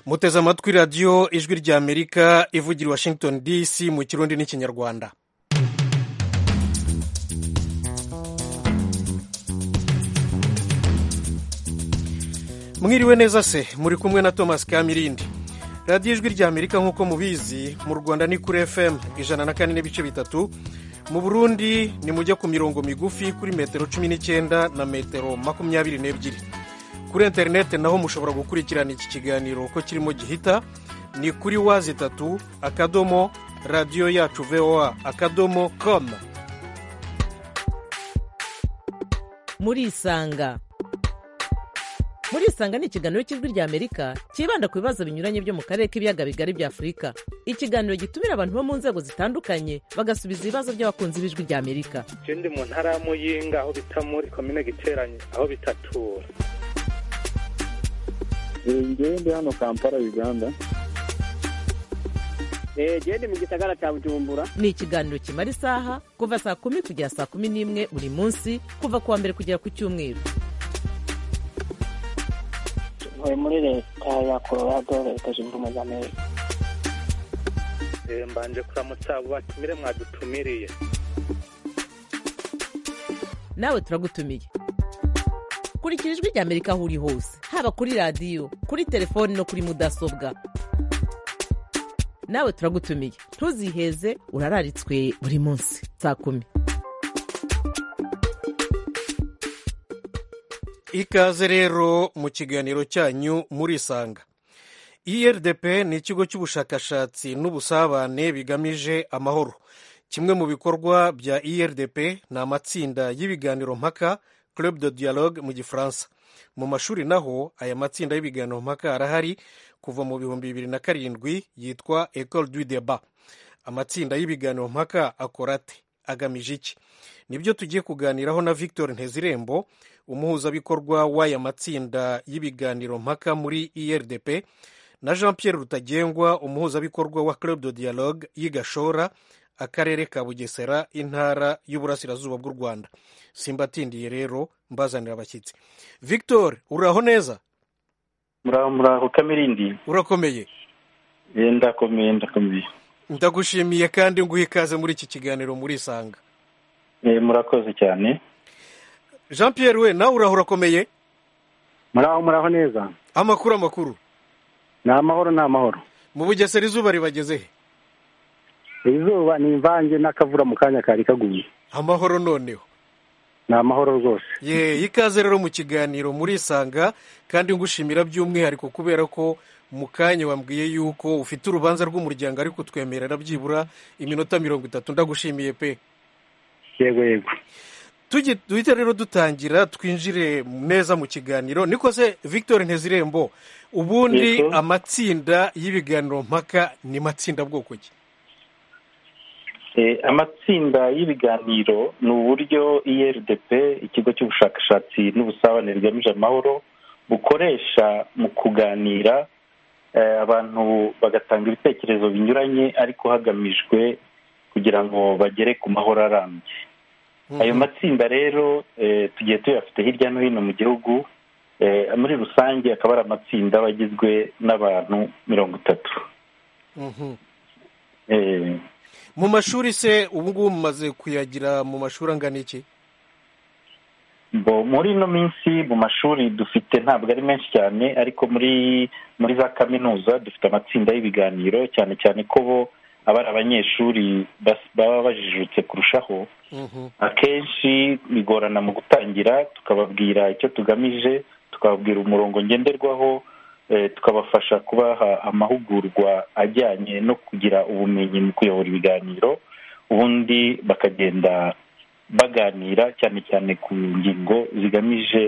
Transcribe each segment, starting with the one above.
muteze amatwi radiyo ijwi ry'amerika ivugira i washington dc mu kirundi n'ikinyarwanda mwiriwe neza se muri kumwe na thomas kamirindi radiyo ijwi ry'amerika nk'uko mubizi mu rwanda ni kuri fm ijana na kane n'ibice bitatu mu burundi ni mujya ku mirongo migufi kuri metero cumi n'icyenda na metero makumyabiri n'ebyiri kuri interineti naho mushobora gukurikirana iki kiganiro uko kirimo gihita ni kuri wazi itatu akadomo radiyo yacu voa akadomo komu murisanga murisanga ni ikiganiro cy'ijwi ry'amerika cyibanda ku bibazo binyuranye byo mu karere k'ibiyaga bigari bya afurika ikiganiro gitumira abantu bo mu nzego zitandukanye bagasubiza ibibazo by'abakunzi b'ijwi ry'amerika icyo ndi mu ntara ya muyinga aho bita muri komine giteranye aho bitatura ngewe ndi hano kampala uganda genda mu gisagara cya bujumbura ni ikiganiro kimara isaha kuva saa kumi kugera saa kumi n'imwe buri munsi kuva ku wa mbere kugera ku cyumweru ntuye muri leta ya colorado leta zunze ubumwe za amerika mbanje kuramutsa abo batumire mwadutumiriye nawe turagutumiye kurikira ijwi ry'amerika aho uri hose haba kuri radiyo kuri telefoni no kuri mudasobwa nawe turagutumiye ntuziheze urararitswe buri munsi saa kumi ikaze rero mu kiganiro cyanyu murisanga irdp ni ikigo cy'ubushakashatsi n'ubusabane bigamije amahoro kimwe mu bikorwa bya irdp ni amatsinda y'ibiganiro mpaka club de dialogue mu gifaransa mu mashuri naho aya matsinda y'ibiganiro mpaka arahari kuva mu bihumbi bibiri na karindwi yitwa ecole du debat amatsinda y'ibiganiro mpaka akora ate agamije iki nibyo tugiye kuganiraho na victor ntezirembo umuhuzabikorwa w'aya matsinda y'ibiganiro mpaka muri irdp na jean pierre rutagengwa umuhuzabikorwa wa club de dialogue y'igashora akarere ka bugesera intara y'uburasirazuba bw'u rwanda simbatindiye rero mbazanira abashyitsi victor uraho neza muraho muraho kamirindi urakomeye ndakomeye ndakomeye ndagushimiye kandi nguha ikaze muri iki kiganiro murisanga murakoze cyane jean pierre we nawe uraho urakomeye muraho muraho neza amakuru amakuru ni amahoro ni amahoro mu bugesera izuba ribageze he izuba ni imvange n'akavura mu kanya kari kaguye amahoro noneho ni amahoro rwose ye ikaze rero mu kiganiro murisanga kandi ngushimira by'umwihariko kubera ko mu kanya wambwiye yuko ufite urubanza rw'umuryango ariko twemerera byibura iminota mirongo itatu ndagushimiye pe yego yego duhita rero dutangira twinjire neza mu kiganiro niko se victor ntezirembo ubundi amatsinda y'ibiganiro mpaka ni matsinda bwoko ki amatsinda y'ibiganiro ni uburyo irdp ikigo cy'ubushakashatsi n'ubusabane bigamije amahoro bukoresha mu kuganira abantu bagatanga ibitekerezo binyuranye ariko hagamijwe kugira ngo bagere ku mahoro arambye ayo matsinda rero tugiye tuyafite hirya no hino mu gihugu muri rusange akaba ari amatsinda aba agizwe n'abantu mirongo itatu mu mashuri se ubu ngubu mumaze kuyagira mu mashuri angana iki muri ino minsi mu mashuri dufite ntabwo ari menshi cyane ariko muri muri za kaminuza dufite amatsinda y'ibiganiro cyane cyane ko bo aba ari abanyeshuri baba bajijutse kurushaho akenshi bigorana mu gutangira tukababwira icyo tugamije tukababwira umurongo ngenderwaho tukabafasha kubaha amahugurwa ajyanye no kugira ubumenyi mu kuyobora ibiganiro ubundi bakagenda baganira cyane cyane ku ngingo zigamije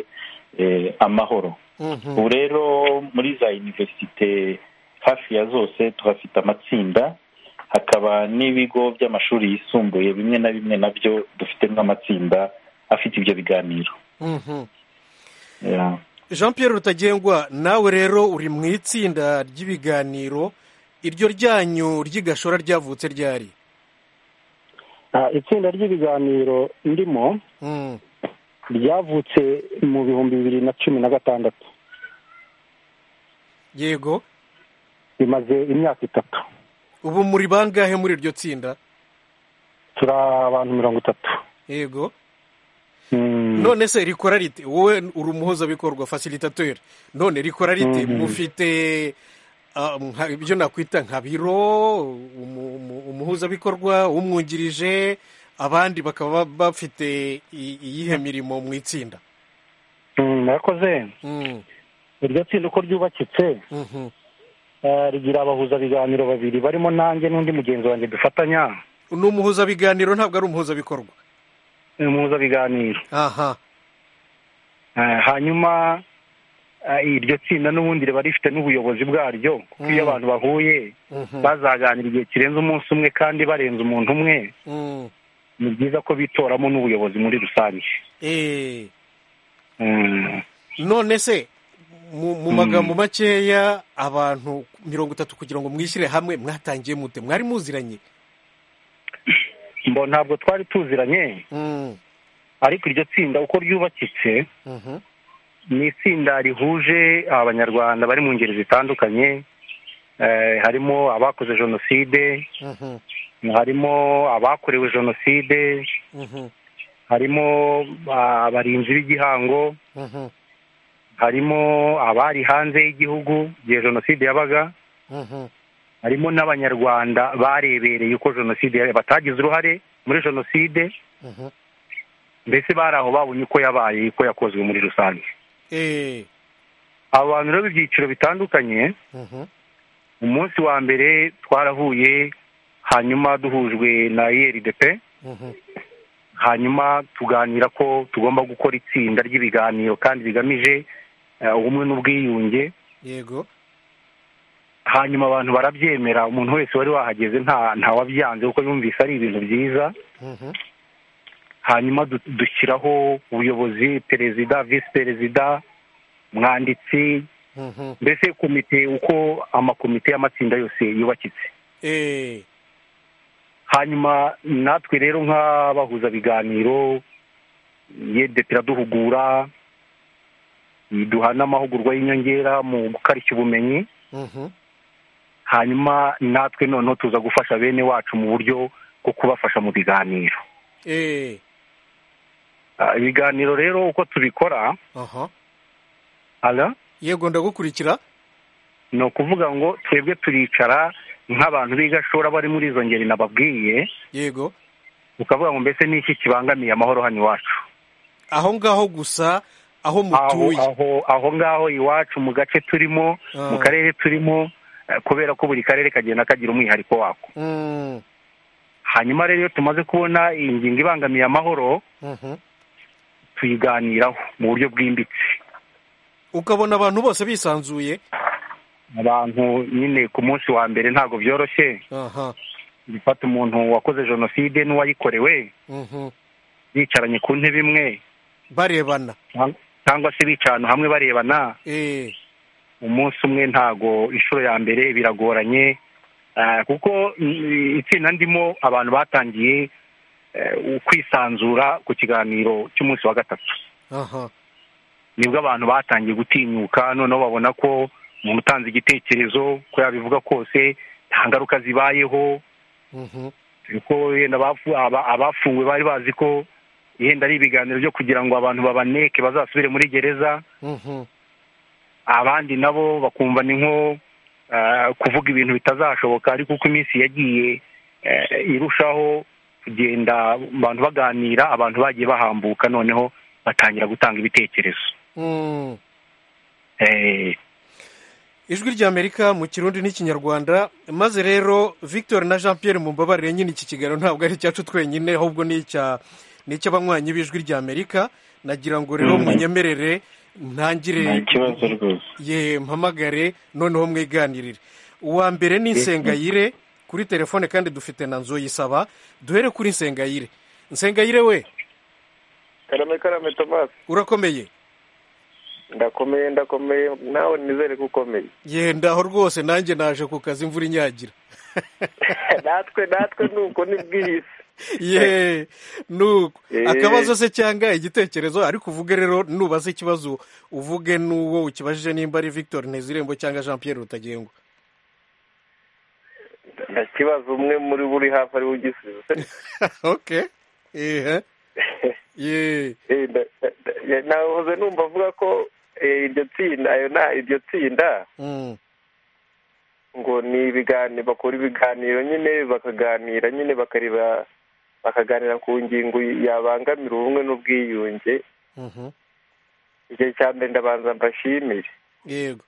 amahoro ubu rero muri za univerisite hafi ya zose tuhafite amatsinda hakaba n'ibigo by'amashuri yisumbuye bimwe na bimwe nabyo dufite nk'amatsinda afite ibyo biganiro jean Pierre rutagengwa nawe rero uri mu itsinda ry'ibiganiro iryo ryanyu ry'igashora ryavutse ryari itsinda ry'ibiganiro ndimo ryavutse mu bihumbi bibiri na cumi na gatandatu yego imaze imyaka itatu ubu muri bangahe muri iryo tsinda turi abantu mirongo itatu yego Mm. none se rikora rite wowe uri umuhuzabikorwa fasilitateri none rikora rite Mhm. mufite ah, nka- ibyo nakwita nka biro umu- umu- umuhuzabikorwa umwungirije abandi bakaba bafite i- iyihe mirimo mu itsinda Mm, murakoze Mm, iryo tsinda uko ryubakitse mhm. eh, rigira abahuzabiganiro babiri barimo nanjye n'undi mugenzi wanjye dufatanya ni umuhuzabiganiro ntabwo ari umuhuzabikorwa eh, muhuzabiganiro aha Eh, hanyuma eh, iryo tsinda n'ubundi riba rifite n'ubuyobozi bwaryo kuko iyo Mm. abantu bahuye Mhm. bazaganira igihe kirenze umunsi umwe kandi barenze umuntu umwe Mm. ni byiza ko bitoramo n'ubuyobozi muri rusange Eh. Mm. none se mu mu Mm. magambo makeya abantu mirongo itatu kugira ngo mwishyire hamwe mwatangiye mute mwari muziranye mbo ntabwo twari tuziranye Mm, ariko iryo tsinda uko ryubakitse mhm, ni itsinda rihuje abanyarwanda bari mu ngeri zitandukanye eh, harimo abakoze jenoside mhm, harimo abakorewe jenoside mhm, harimo ah, abarinzi b'igihango mhm, harimo abari hanze y'igihugu igihe jenoside yabaga mhm, harimo n'abanyarwanda barebereye uko jenoside yabaye, batagize uruhare muri jenoside mhm. mbese bari aho babonye uko yabaye uko yakozwe muri rusange Eh, abo bantu rero b'ibyiciro bitandukanye mhm, umunsi wa mbere twarahuye hanyuma duhujwe na irdp mhm, hanyuma tuganira ko tugomba gukora itsinda ry'ibiganiro kandi bigamije eh, ubumwe n'ubwiyunge yego hanyuma abantu barabyemera umuntu wese wari wahageze nta ntawabyanze kuko yumvise ari ibintu byiza mhm, hanyuma du- dushyiraho ubuyobozi perezida visi perezida umwanditsi mhm. mbese komite uko amakomite y'amatsinda yose yubakitse Eh, hanyuma natwe rero nk'abahuzabiganiro yede tiraduhugura duha n'amahugurwa y'inyongera mu gukarishya ubumenyi mhm, hanyuma natwe noneho tuza gufasha bene wacu mu buryo bwo kubafasha mu biganiro eh, Ah, ibiganiro rero uko tubikora aha. ala yego ndagukurikira ni ukuvuga ngo twebwe turicara nk'abantu b'igashora bari muri izo ngeri nababwiye yego ukavuga ngo mbese ni iki kibangamiye amahoro hano iwacu aho ngaho gusa aho aho mutuye aho aho ngaho iwacu mu gace turimo Ah. mu karere turimo eh, kubera ko buri karere kagenda kagira umwihariko wako Mm, hanyuma rero iyo tumaze kubona iyi ngingo ibangamiye amahoro mhm. tuyiganiraho mu buryo bwimbitse ukabona abantu bose bisanzuye abantu nyine ku munsi wa mbere ntabwo byoroshye aha gufata umuntu wakoze jenoside n'uwayikorewe mhm. bicaranye ku ntebe imwe barebana cyang- cyangwa se bica ahantu hamwe barebana Eh, umunsi umwe ntago inshuro ya mbere biragoranye eh, kuko i- itsinda ndimo abantu batangiye eh, kwisanzura ku kiganiro cy'umunsi wa gatatu aha nibwo abantu batangiye gutinyuka noneho babona ko umuntu utanze igitekerezo ko yabivuga kose nta ngaruka zibayeho mhm. kuko wenda abafu- aba- abafunguwe bari bazi ko yenda ari ibiganiro byo kugira ngo abantu babaneke bazasubire muri gereza Mhm. abandi nabo bakumva ni nko eh, kuvuga ibintu bitazashoboka ariko uko iminsi yagiye eh, irushaho kugenda abantu baganira abantu bagiye bahambuka noneho batangira gutanga ibitekerezo Mm. Eh, ijwi ry'amerika mu kirundi n'ikinyarwanda maze rero victor na jean pierre mumbabarire nyine iki kiganiro ntabwo ari icyacu twenyine ahubwo ni icya- ni icy'abanywanyi b'ijwi ry'amerika nagira ngo rero Mhm. munyemerere nta ntangire kibazo rwose ye mpamagare noneho mwiganirire uwa mbere ni Yes. nsengayire kuri telefone kandi dufite na nzu yisaba duhere kuri nsengayire nsengayire we karame karame tomasi urakomeye ndakomeye ndakomeye nawe nizere ko ukomeye yendaho rwose nanjye naje ku kazi imvura inyagira natwe natwe ni uko ni bwiyisi ye nuko Eh. akabazo se cyangwa igitekerezo ariko uvuge rero nubaza ikibazo uvuge n'uwo ukibajije nimba ari victor ntezirembo cyangwa jean pierre rutagengwa nta kibazo umwe muri bo uri hafi ariwe ugisubiza oke ehe yeee Eh, nda- nda- nda- nahoze numva avuga ko eh, iryo tsinda ayo na iryo tsinda Mm, ngo ni ibiganiro bakora ibiganiro nyine bakaganira nyine bakareba bakaganira ku ngingo yabangamira ubumwe n'ubwiyunge mhm, igihe cya mbere ndabanza mbashimire yego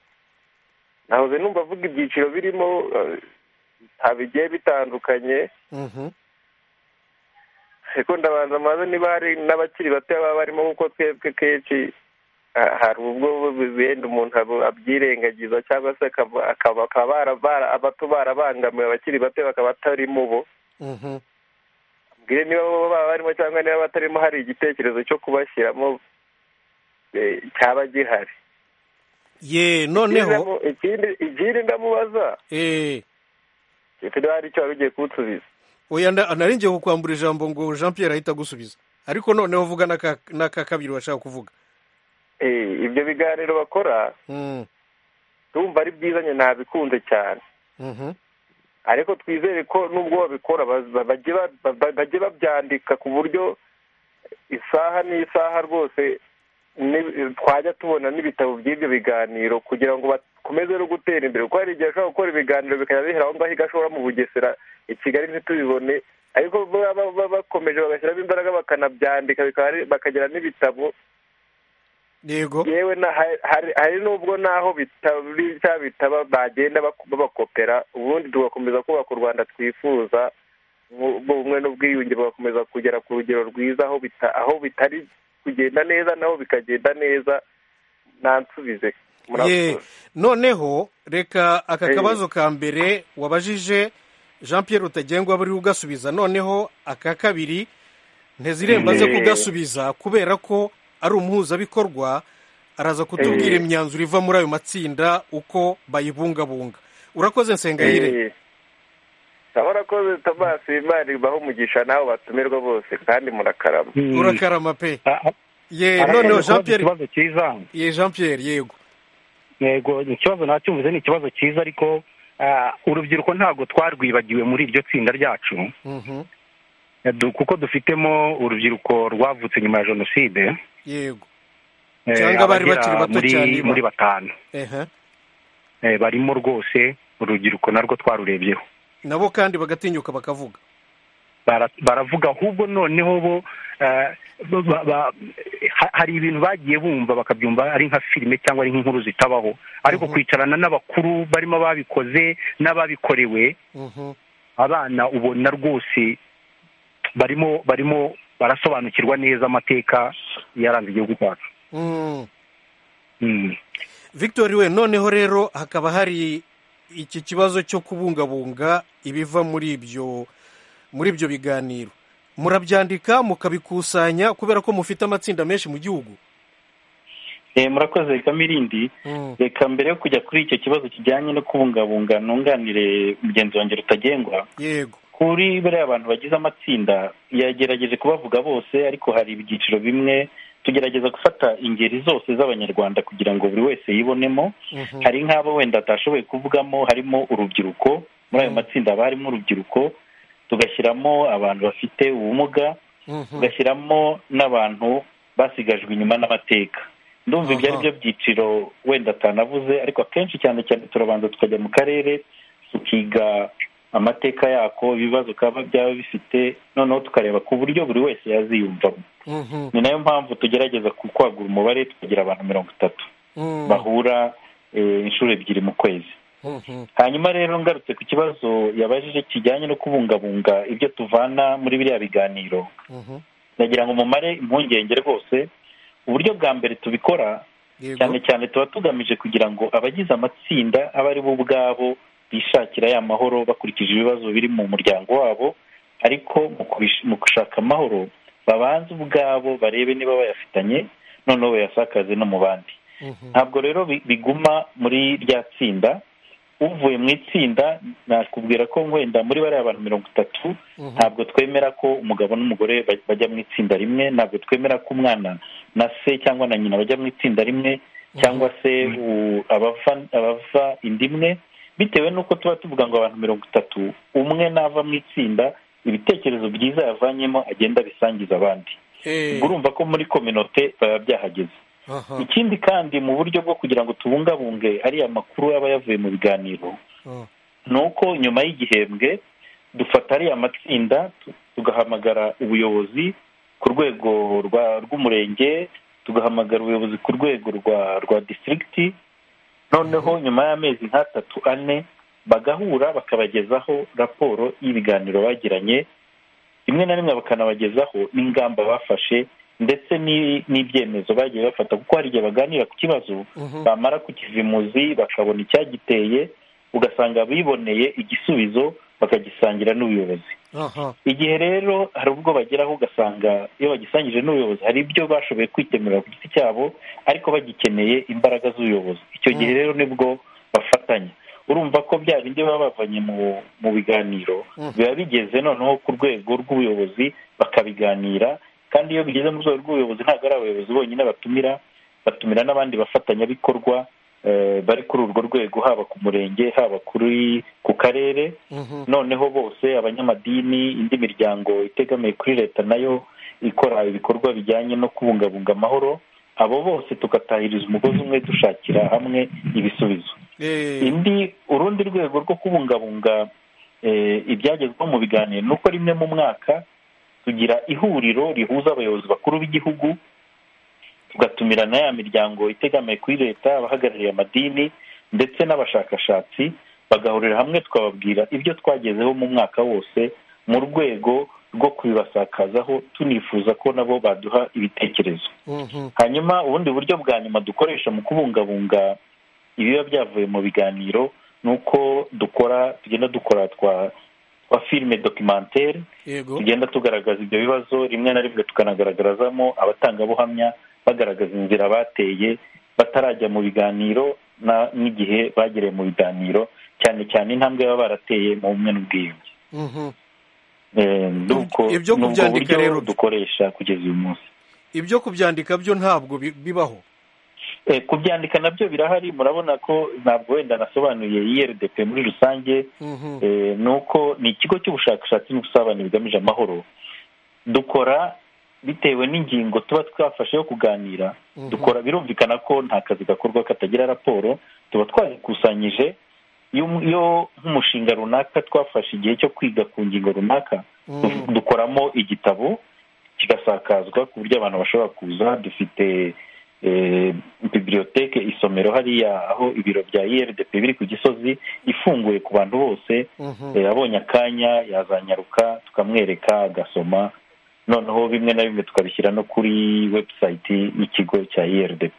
nahoze numva avuga ibyiciro birimo eh, nta bigiye bitandukanye mhm, ariko ndabanza maze niba hari n'abakiri bato baba barimo kuko twebwe kenshi ah, hari ubwo wenda umuntu abo- abyirengagiza cyangwa se akaba- akaba- akaba bara- bara- abato barabangamiwe abakiri bato bakaba atarimo bo mhm, mbwire niba bo baba barimo cyangwa niba batarimo hari igitekerezo cyo kubashyiramo eh, cyaba gihari ye noneho Ikindi- ikindi- ikindi ndamubaza eee niba hari icyo wari ugiye kunsubiza oya nda- nari ngiye kukwambura ijambo ngo jean pierre ahita agusubiza ariko noneho vuga n'aka- n'aka kabiri washaka kuvuga Eh, ibyo biganiro bakora Mm, ndumva ari byiza nyine nabikunze cyane mhm, ariko twizere ko nubwo babikora baz- ba- bajye ba- ba- bajye babyandika ku buryo isaha n'isaha rwose ni- twajya tubona n'ibitabo by'ibyo biganiro kugira ngo bakomeze no gutera imbere kuko hari igihe ashobora gukora ibiganiro bikajya bihera aho ngaho igashobora mu bugesera i kigali ntitubibone ariko baba baba bakomeje bagashyiramo imbaraga bakanabyandika bikaba ari- bakagira n'ibitabo yego yewe na- hari- hari- hari n'ubwo naho bitari cya bitaba bagenda bak- babakopera ubundi tugakomeza kubaka u rwanda twifuza nku- ubumwe n'ubwiyunge bugakomeza kugera ku rugero rwiza aho bita- aho bitari kugenda neza naho bikagenda neza nansubize ye murakoze noneho reka aka Eh. kabazo ka mbere wabajije jean pierre utagengwa bari ugasubiza noneho aka kabiri nteziremba aze Eh. kugasubiza kubera ko ari umuhuzabikorwa araza kutubwira Eh. imyanzuro iva muri ayo matsinda uko bayibungabunga urakoze nsengayire Eh, murakoze tomasi imana ibaho umugisha nawe batumirwa bose kandi murakarama Mm. urakarama pe Ah, ah, ye arakoze noneho kubaza jean pierre ikibazo cyiza ye jean pierre yego yego ni ikibazo nacyumvise ni ikibazo cyiza ariko ah, urubyiruko ntabwo twarwibagiwe muri iryo tsinda ryacu Mhm, Eh, du- kuko dufitemo urubyiruko rwavutse nyuma ya jenoside yego eh, Cyangwa abari abagera bakiri bato muri- cyane, ba- muri batanu ehe Eh, barimo rwose urubyiruko narwo twarurebyeho nabo kandi bagatinyuka bakavuga Bara- baravuga ahubwo noneho bo eh, ba- ba- ha- hari ibintu bagiye bumva bakabyumva ari nka filime cyangwa ari nk'inkuru zitabaho ariko Mhm. kwicarana n'abakuru barimo ababikoze n'ababikorewe Mhm, abana ubona rwose barimo barimo barasobanukirwa neza amateka yaranze igihugu cyacu mm. Mm. victor we noneho rero hakaba hari iki kibazo cyo kubungabunga ibiva muri ibyo muri ibyo biganiro murabyandika mukabikusanya kubera ko mufite amatsinda menshi mu gihugu Eh, murakoze kamirindi Mm, reka mbere yo kujya kuri icyo kibazo kijyanye no kubungabunga nunganire mugenzi wanjye rutagengwa yego kuri bariya abantu bagize amatsinda yagerageje kubavuga bose ariko hari ibyiciro bimwe tugerageza gufata ingeri zose z'abanyarwanda kugira ngo buri wese yibonemo Mhm, hari nk'abo wenda atashoboye kuvugamo harimo urubyiruko muri ayo Mm. matsinda haba harimo urubyiruko tugashyiramo abantu bafite ubumuga mhm, tugashyiramo n'abantu basigajwe inyuma n'amateka ndumva ibyo ari Aha. byo byiciro wenda atanavuze ariko akenshi cyane cyane turabanza tukajya mu karere tukiga amateka yako ibibazo kaba byaba bifite noneho tukareba ku buryo buri wese yaziyumvamo mhm, ni nayo mpamvu tugerageza ku- kwagura umubare tukagira abantu mirongo itatu mm, bahura eh, inshuro ebyiri mu kwezi mhm, hanyuma rero ngarutse ku kibazo yabajije kijyanye no kubungabunga ibyo tuvana muri biriya biganiro mhm, ndagira ngo mumare impungenge rwose uburyo bwa mbere tubikora yego cyane cyane tuba tugamije kugira ngo abagize amatsinda abe ari bo ubwabo bishakira ya mahoro bakurikije ibibazo biri mu muryango wabo ariko mu kubish- mu gushaka amahoro babanze ubwabo barebe niba bayafitanye noneho bayasakaze no mu bandi mhm, ntabwo rero bi- biguma muri rya tsinda uvuye mu itsinda nakubwira ko wenda muri bariya bantu mirongo itatu mhm, ntabwo twemera ko umugabo n'umugore baj- bajya mu itsinda rimwe ntabwo twemera ko umwana na se cyangwa na nyina bajya mu itsinda rimwe cyangwa se u- abava abava inda imwe bitewe n'uko tuba tuvuga ngo abantu mirongo itatu umwe nava mu itsinda ibitekerezo byiza yavanyemo agenda abisangiza abandi ubwo urumva ko muri kominote biba byahageze ikindi kandi mu buryo bwo kugira ngo tubungabunge ariya makuru aba yavuye mu biganiro ni uko nyuma y'igihembwe dufata ariya matsinda tugahamagara ubuyobozi ku rwego rw'umurenge tugahamagara ubuyobozi ku rwego rwa disitirigiti noneho nyuma y'amezi nk'atatu ane bagahura bakabagezaho raporo y'ibiganiro bagiranye rimwe na rimwe bakanabagezaho n'ingamba bafashe ndetse n'ibyemezo bagiye bafata kuko hari igihe baganira ku kibazo bamara kukizimuzi bakabona icyagiteye ugasanga biboneye igisubizo bakagisangira n'ubuyobozi igihe rero hari ubwo bageraho ugasanga iyo bagisangije n'ubuyobozi hari ibyo bashoboye kwikemurira ku giti cyabo ariko bagikeneye imbaraga z'ubuyobozi icyo gihe rero nibwo bafatanya urumva ko bya bindi baba bavanye mu biganiro biba bigeze noneho ku rwego rw'ubuyobozi bakabiganira kandi iyo bigeze mu rwego rw'ubuyobozi ntabwo ari abayobozi bonyine batumira batumira n'abandi bafatanyabikorwa bari kuri urwo rwego haba ku murenge haba kuri ku karere noneho bose abanyamadini indi miryango itegamiye kuri leta nayo ikora ibikorwa bijyanye no kubungabunga amahoro abo bose tugatahiriza umugozi umwe dushakira hamwe ibisubizo indi urundi rwego rwo kubungabunga ibyagezweho mu biganiro ni uko rimwe mu mwaka tugira ihuriro rihuza abayobozi bakuru b'igihugu tugatumira na ya miryango itegamiye kuri leta abahagarariye amadini ndetse n'abashakashatsi bagahurira hamwe tukababwira ibyo twagezeho mu mwaka wose mu rwego rwo kubibasakazaho tunifuza ko nabo baduha ibitekerezo hanyuma ubundi buryo bwa nyuma dukoresha mu kubungabunga ibiba byavuye mu biganiro ni uko dukora tugenda dukora twa twa filime dokimantere tugenda tugaragaza ibyo bibazo rimwe na rimwe tukanagaragarazamo abatangabuhamya bagaragaza inzira bateye batarajya mu biganiro n'igihe bagereye mu biganiro cyane cyane intambwe baba barateye mu bumwe n'ubwiyunge ibyo kubyandika rero dukoresha kugeza uyu munsi ibyo kubyandika byo ntabwo bibaho kubyandika nabyo birahari murabona ko ntabwo wenda nasobanuye iyerudp muri rusange ni uko ni ikigo cy'ubushakashatsi n'ubusabane bigamije amahoro dukora bitewe n'ingingo tuba twafashe yo kuganira dukora birumvikana ko nta kazi gakorwa katagira raporo tuba twazikusanyije iyo nk'umushinga runaka twafashe igihe cyo kwiga ku ngingo runaka dukoramo igitabo kigasakazwa ku buryo abantu bashobora kuza dufite bibiliyoteke isomero hariya aho ibiro bya irdp biri ku gisozi ifunguye ku bantu bose abonye akanya yazanyaruka tukamwereka agasoma noneho bimwe na bimwe tukabishyira no kuri webusayiti y'ikigo cya irdp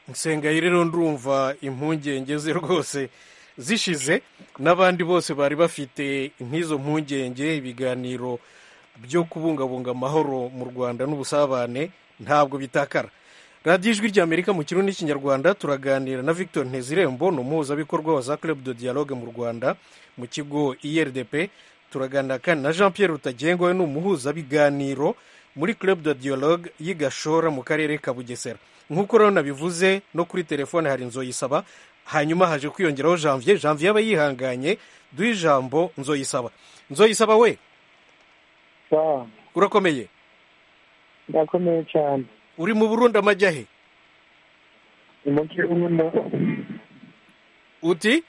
nsengayi rero ndumva impungenge ze rwose zishize n'abandi bose bari bafite nk'izo mpungenge ibiganiro byo kubungabunga amahoro mu rwanda n'ubusabane ntabwo bitakara radiyo ijwi ry'amerika mu kirundi n'ikinyarwanda turaganira na victor ntezirembo ni umuhuzabikorwa wa za club de dialogue mu rwanda mu kigo irdp turaganira kandi na jean Pierre Rutagengwa we ni umuhuzabiganiro muri club de dialogue y'i gashora mu karere ka bugesera nk'uko rero nabivuze no kuri telefone hari nzoyisaba hanyuma haje kwiyongeraho janvier janvier aba yihanganye duhe ijambo nzoyisaba nzoyisaba we urakomeye ndakomeye cyane uri mu burundi amajya he mu kirundo uti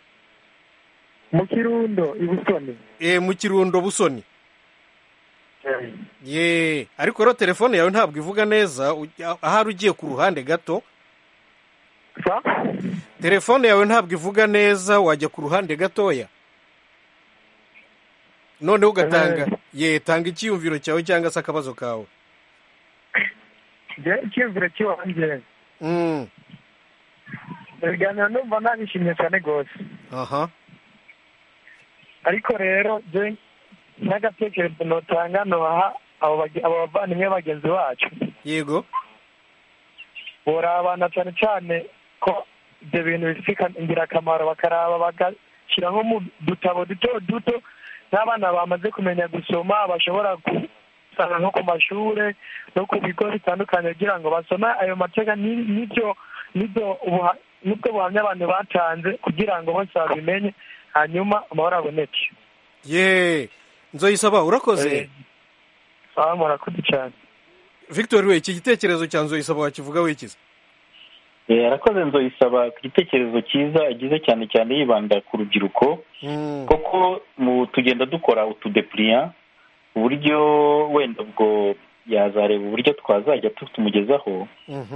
mu kirundo ibusoni eee mu kirundo busoni yeee ariko rero telefone yawe ntabwo ivuga neza ahari ugiye ku ruhande gato telefone yawe ntabwo ivuga neza wajya ku ruhande gatoya noneho ugatanga yeee tanga icyiyumviro cyawe cyangwa se akabazo kawe icyiyumviro cy'iwanjye ibiganiro numva nabishimye cyane rwose aha ariko rero n'agatekerezo notanga nubaha abo bavandimwe bagenzi bacu yego burabana cyane cyane ko ibyo bintu bifite ingirakamaro bakaraba bagashyiramo mu dutabo duto duto n'abana bamaze kumenya gusoma bashobora gusanga nko ku mashuri no ku bigo bitandukanye kugira ngo basome ayo mateka n'ibyo n'ibyo n'ubwo buhamya abantu batanze kugira ngo bose babimenye hanyuma amahoro aboneke ye nzoyisaba urakoze aha murakoze cyane victor we iki gitekerezo cya nzoyisaba wakivuga wikiza Eh, arakoze nzoyisaba ku gitekerezo cyiza agize cyane cyane yibanda ku rubyiruko koko mu tugenda dukora utudepuriya uburyo wenda ubwo yazareba uburyo twazajya tu- tumugezaho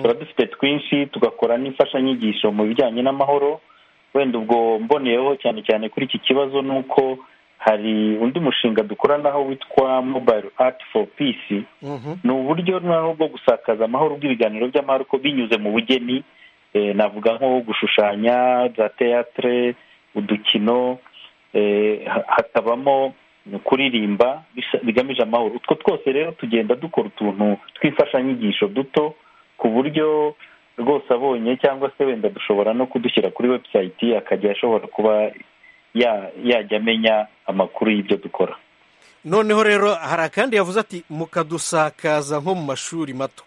tuba dufite twinshi tugakora n'imfashanyigisho mu bijyanye n'amahoro wenda ubwo mboneyeho cyane cyane kuri iki kibazo ni uko hari undi mushinga dukoranaho witwa mobile art for peace ni uburyo noneho bwo gusakaza amahoro bw'ibiganiro by'amahoro ko binyuze mu bugeni eh, navuga nko gushushanya za teatre udukino eh, ha- hakabamo kuririmba bisa- bigamije amahoro utwo twose rero tugenda dukora utuntu tw'imfashanyigisho duto ku buryo rwose abonye cyangwa se wenda dushobora no kudushyira kuri website akajya ashobora kuba ya- yajya amenya amakuru y'ibyo dukora noneho rero hari akandi yavuze ati mukadusakaza nko mu mashuri mato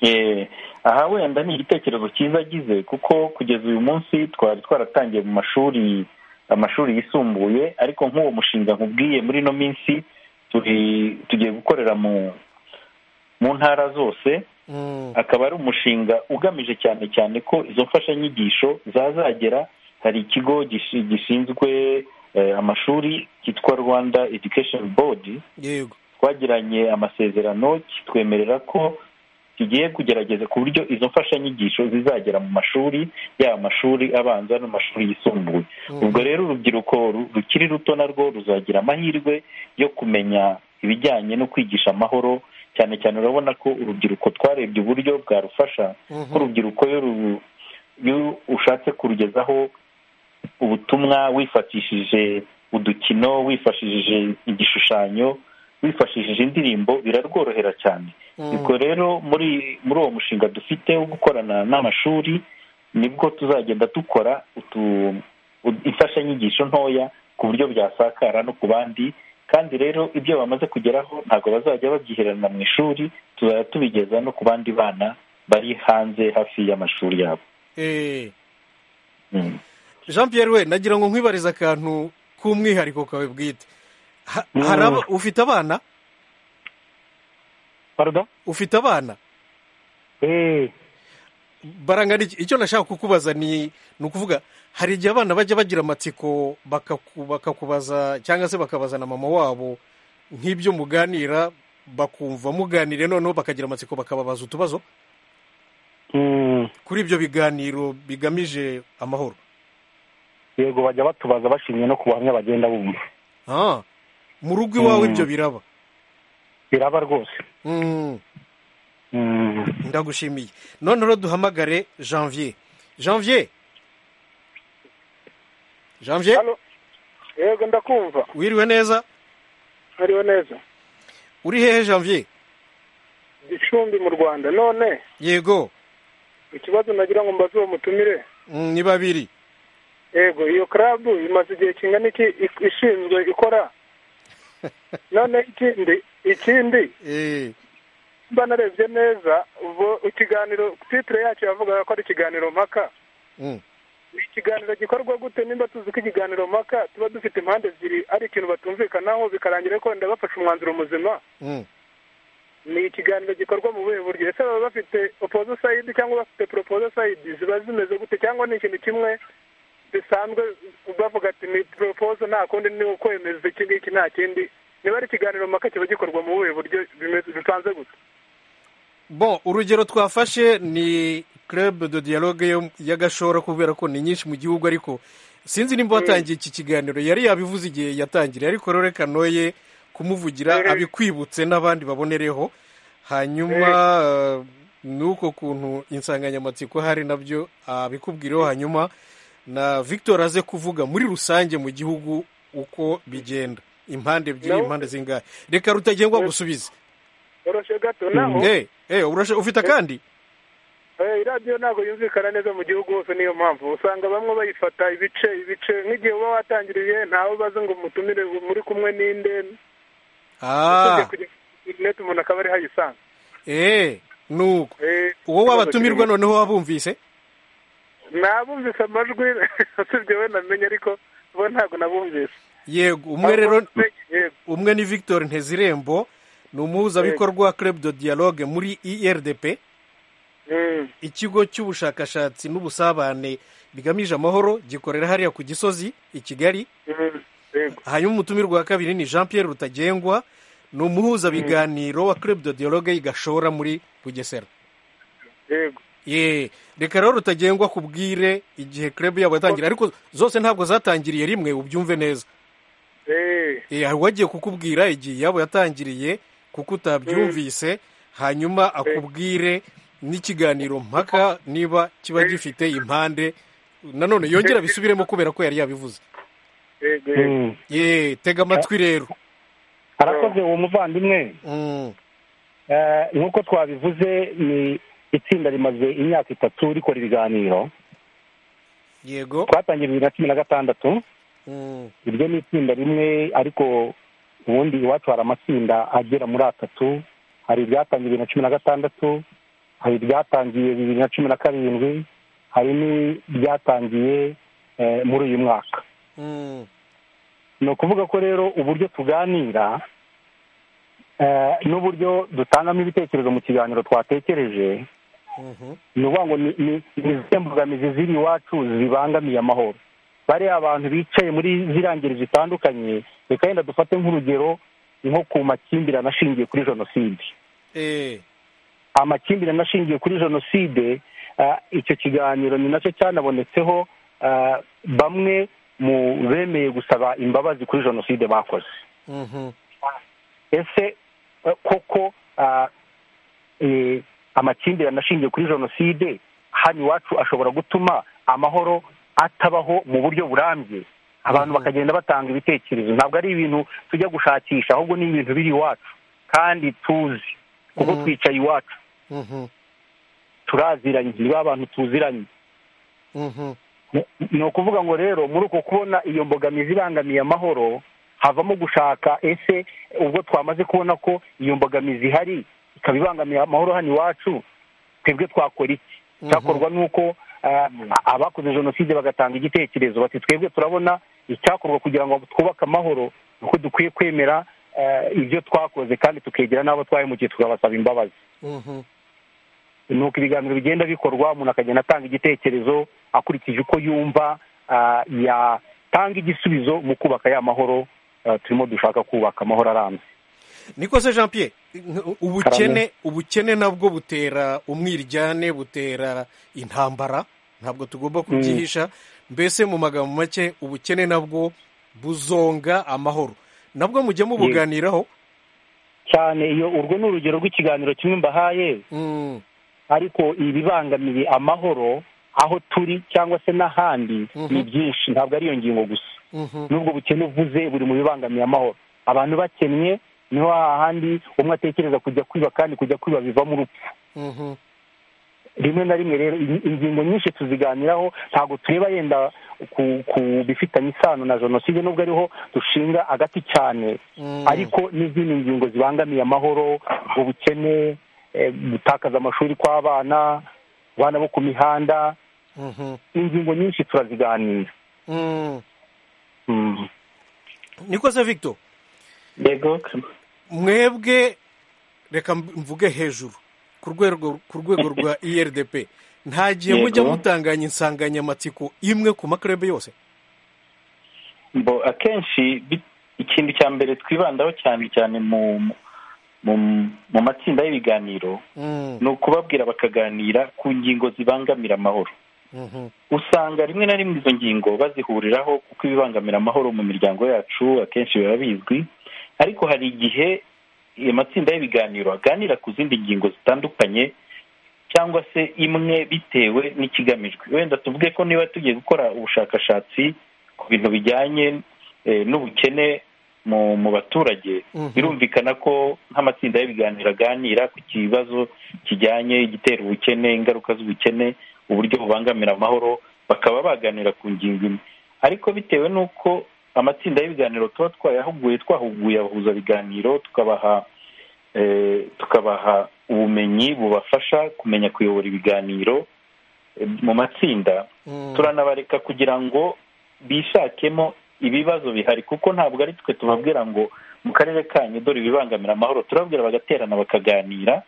Eh, aha wenda ni igitekerezo cyiza agize kuko kugeza uyu munsi twari twaratangiye mu mashuri amashuri yisumbuye ariko nk'uwo mushinga nkubwiye muri ino minsi turi tugiye gukorera mu mu ntara zose Mm. akaba ari umushinga ugamije cyane cyane ko izo mfashanyigisho zazagera hari ikigo gishi- gishinzwe eh, amashuri cyitwa rwanda education board yego twagiranye amasezerano kitwemerera ko tugiye kugerageza ku buryo izo mfashanyigisho zizagera mu mashuri yaba amashuri abanza n'amashuri yisumbuye ubwo rero urubyiruko ru- rukiri ruto narwo ruzagira amahirwe yo kumenya ibijyanye no kwigisha amahoro cyane cyane urabona ko urubyiruko twarebye uburyo bwarufasha ko urubyiruko iyo ru- iyo ushatse kurugezaho ubutumwa wifashishije udukino wifashishije igishushanyo wifashishije indirimbo birarworohera cyane ubwo rero muri muri uwo mushinga dufite wo gukorana n'amashuri nibwo tuzagenda dukora utu u- imfashanyigisho ntoya ku buryo byasakara no ku bandi kandi rero ibyo bamaze kugeraho ntabwo bazajya babyiherana mu ishuri tuzajya tubigeza no ku bandi bana bari hanze hafi y'amashuri yabo Eh. Mm. jean pierre we nagira ngo nkwibarize akantu k'umwihariko kawe bwite Ha- Mm. hari aba- ufite abana Pardon? ufite abana Eh, barangana iki? icyo nashaka kukubaza ni ni ukuvuga hari igihe abana bajya bagira amatsiko bakaku- bakakubaza cyangwa se bakabaza na mama wabo nk'ibyo muganira bakumva muganire noneho bakagira amatsiko bakababaza utubazo mm, kuri ibyo biganiro bigamije amahoro yego bajya batubaza bashingiye no ku buhamya bagenda bumva Ah, mu rugo iwawe Mm. ibyo biraba biraba rwose Mm, Mm. ndagushimiye none rero duhamagare janvier janvier janvier Halo. yego ndakumva wiriwe neza hariho neza uri hehe janvier gicumbi mu rwanda none yego ikibazo nagira ngo mbaze uwo mutumire Mm, ni babiri yego iyo club imaze igihe kingana iki ik- ishinzwe ikora none ikindi ikindi Eh, mba narebye neza ubwo ikiganiro titire yacyo yavugaga ko ari ikiganiro mpaka mm, ni ikiganiro gikorwa gute nimba tuzi ko ikiganiro mpaka tuba dufite impande ebyiri ari ikintu batumvikanaho bikarangira ko wenda bafashe umwanzuro muzima mm, ni ikiganiro gikorwa mu buhe buryo ese baba bafite opozo sayidi cyangwa bafite poropozo sayidi ziba zimeze gute cyangwa ni ikintu kimwe bisanzwe bavuga ati ni poropozo nta kundi ni ukwemeza iki ngiki nta kindi niba ari ikiganiro mpaka kiba gikorwa mu buhe buryo bimeze bipanze gute bon urugero twafashe ni club de dialogue yo- y'agashora kubera ko ni nyinshi mu gihugu ariko sinzi nimba watangiye iki kiganiro yari yabivuze igihe yatangiriye ariko rero reka noye kumuvugira Eh. abikwibutse n'abandi babonereho hanyuma nuko kuntu insanganyamatsiko hari nabyo abikubwireho hanyuma na victor aze kuvuga muri rusange mu gihugu uko bigenda impande ebyiri Nawe- impande zingahe reka rutagengwa gusubize oroshe gato naho Eh, eh, urashe- ufite akandi Eh, iradiyo ntabwo yumvikana neza mu gihugu hose niyo mpamvu usanga bamwe bayifata ibice ibice nk'igihe uba watangiriye ntawe ubaze ngo mutumire muri kumwe n'inde Ah, kujya ku interineti umuntu akaba ariho ayisanga eh, nuko Eh, uwo wabatumirwa noneho wabumvise nabumvise amajwi usibye we namenye ariko bo ntabwo nabumvise yego umwe rero yego umwe ni victor ntezirembo ni umuhuzabikorwa wa club de dialogue muri irdp Mm. ikigo cy'ubushakashatsi n'ubusabane bigamije amahoro gikorera hariya ku gisozi i kigali Mm. yego hanyuma umutumirwa wa kabiri ni jean pierre rutagengwa ni umuhuzabiganiro wa club de dialogue gashora muri bugesera yego ye reka rero rutagengwa kubwire igihe club yabo yatangira ariko zose ntabwo zatangiriye rimwe ubyumve neza Eh, Eh, hari uwagiye kukubwira igihe iyabo yatangiriye kuko utabyumvise hanyuma akubwire n'ikiganiro mpaka niba kiba gifite impande nanone yongera abisubiremo kubera ko yari yabivuze yego yego ye tega amatwi rero harakoze uwo muvandimwe Mm, Eh, nk'uko twabivuze ni itsinda rimaze imyaka itatu rikora ibiganiro yego twatangiye bibiri na cumi na gatandatu Mm, iryo ni itsinda rimwe ariko ubundi iwacu hari amatsinda agera muri atatu hari iryatangiye bibiri na cumi na gatandatu hari iryatangiye bibiri na cumi na karindwi hari n'iryatangiye eh, muri uyu mwaka mm, ni ukuvuga ko rero uburyo tuganira eh, n'uburyo dutangamo ibitekerezo mu kiganiro twatekereje mhm, ni ukuvuga ngo ni- ni ni izihe mbogamizi ziri iwacu zibangamiye amahoro bariya abantu bicaye muri ziriya ngeri zitandukanye reka yenda dufate nk'urugero nko ku makimbirane ashingiye kuri jenoside eh, amakimbirane ashingiye kuri jenoside ah, icyo kiganiro ni nacyo cyanabonetseho ah, bamwe mu bemeye gusaba imbabazi kuri jenoside bakoze mhm, ese eh, koko ah, eh, amakimbirane ashingiye kuri jenoside hano iwacu ashobora gutuma amahoro atabaho mu buryo burambye abantu Mhm. bakagenda batanga ibitekerezo ntabwo ari ibintu tujya gushakisha ahubwo ni ibintu biri iwacu kandi tuzi kuko Mhm. twicaye iwacu mhm, turaziranye ni ba bantu tuziranye mhm, ni ukuvuga ngo rero muri uko kubona iyo mbogamizi ibangamiye amahoro havamo gushaka ese ubwo twamaze kubona ko iyo mbogamizi ihari ikaba ibangamiye amahoro hano iwacu twebwe twakora iki Mhm. cyakorwa ni uko ah, abakoze jenoside bagatanga igitekerezo bati twebwe turabona icyakorwa kugira ngo twubake amahoro ni uko dukwiye kwemera ah, ibyo twakoze kandi tukegera n'abo twahemukiye tukabasaba imbabazi mhm, ni uko ibiganiro bigenda bikorwa umuntu akagenda atanga igitekerezo akurikije uko yumva ah, yatanga igisubizo mu kubaka ya mahoro ah, turimo dushaka kubaka amahoro arambye niko se jean pierre nk- ubukene ubukene nabwo butera umwiryane butera intambara ntabwo tugomba kubyihisha mbese mu magambo make ubukene nabwo buzonga amahoro nabwo mujya mubuganiraho cyane iyo urwo ni urugero rw'ikiganiro kimwe mbahaye Mm, ariko ibibangamiye amahoro aho turi cyangwa se n'ahandi Mhm. ni byinshi ntabwo ari iyo ngingo gusa mhm, nubwo bukene uvuze buri mu bibangamiye amahoro abantu bakennye niho hahandi umwe atekereza kujya kwiba kandi kujya kwiba bivamo urupfu mhm, rimwe na rimwe rero in- ingingo nyinshi tuziganiraho ntabwo tureba yenda ku ku bifitanye isano na jenoside nubwo ariho dushinga agati cyane mm, ariko n'izindi ngingo zibangamiye amahoro ubukene eh, gutakaza amashuri kw'abana abana bo ku mihanda mhm, ingingo nyinshi turaziganira mm. Mm. niko se victor yego mwebwe reka mvuge hejuru ku rwego ku rwego rwa irdp nta gihe Yego. mujya mutanganya insanganyamatsiko imwe ku makarebe yose bo akenshi bi- ikintu cya mbere twibandaho cyane cyane mu mu mu matsinda y'ibiganiro Mm, ni ukubabwira bakaganira ku ngingo zibangamira amahoro mhm, usanga rimwe na rimwe izo ngingo bazihuriraho kuko ibibangamira amahoro mu miryango yacu akenshi biba bizwi ariko hari igihe ayo matsinda y'ibiganiro aganira ku zindi ngingo zitandukanye cyangwa se imwe bitewe n'ikigamijwe wenda tuvuge ko niba tugiye gukora ubushakashatsi ku bintu bijyanye eh, n'ubukene mu mu baturage mhm, birumvikana ko nk'amatsinda y'ibiganiro aganira ku kibazo kijyanye igitera ubukene ingaruka z'ubukene uburyo bubangamira amahoro bakaba baganira ku ngingo imwe ariko bitewe n'uko amatsinda y'ibiganiro tuba twayahuguye twahuguye abahuzabiganiro tukabaha eh, tukabaha ubumenyi bubafasha kumenya kuyobora ibiganiro eh, mu matsinda mm, turanabareka kugira ngo bishakemo ibibazo bihari kuko ntabwo ari twe tubabwira ngo mu karere kanyu dore ibibangamira amahoro turababwira bagaterana bakaganira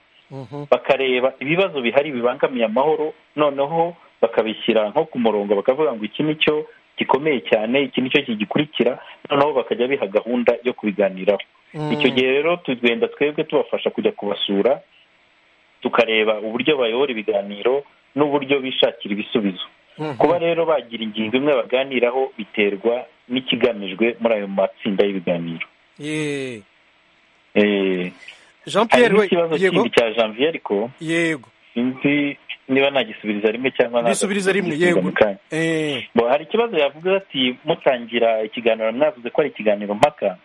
bakareba ibibazo bihari bibangamiye amahoro noneho bakabishyira nko ku murongo bakavuga ngo iki ni cyo gikomeye cyane iki ni cyo kigikurikira noneho bakajya biha gahunda yo kubiganiraho icyo gihe rero tugenda twebwe tubafasha kujya kubasura tukareba uburyo bayobora ibiganiro n'uburyo bishakira ibisubizo kuba rero bagira ingingo imwe baganiraho biterwa n'ikigamijwe muri ayo matsinda y'ibiganiro jean pierre hari n'ikibazo kindi cya janvier ariko yego sinzi niba nagisubiriza rimwe cyangwa Bisubiriza rimwe, yego. mu kanya. Eh, Bo, hari ikibazo yavuze ati mutangira ikiganiro mwavuze ko ari ikiganiro mpaka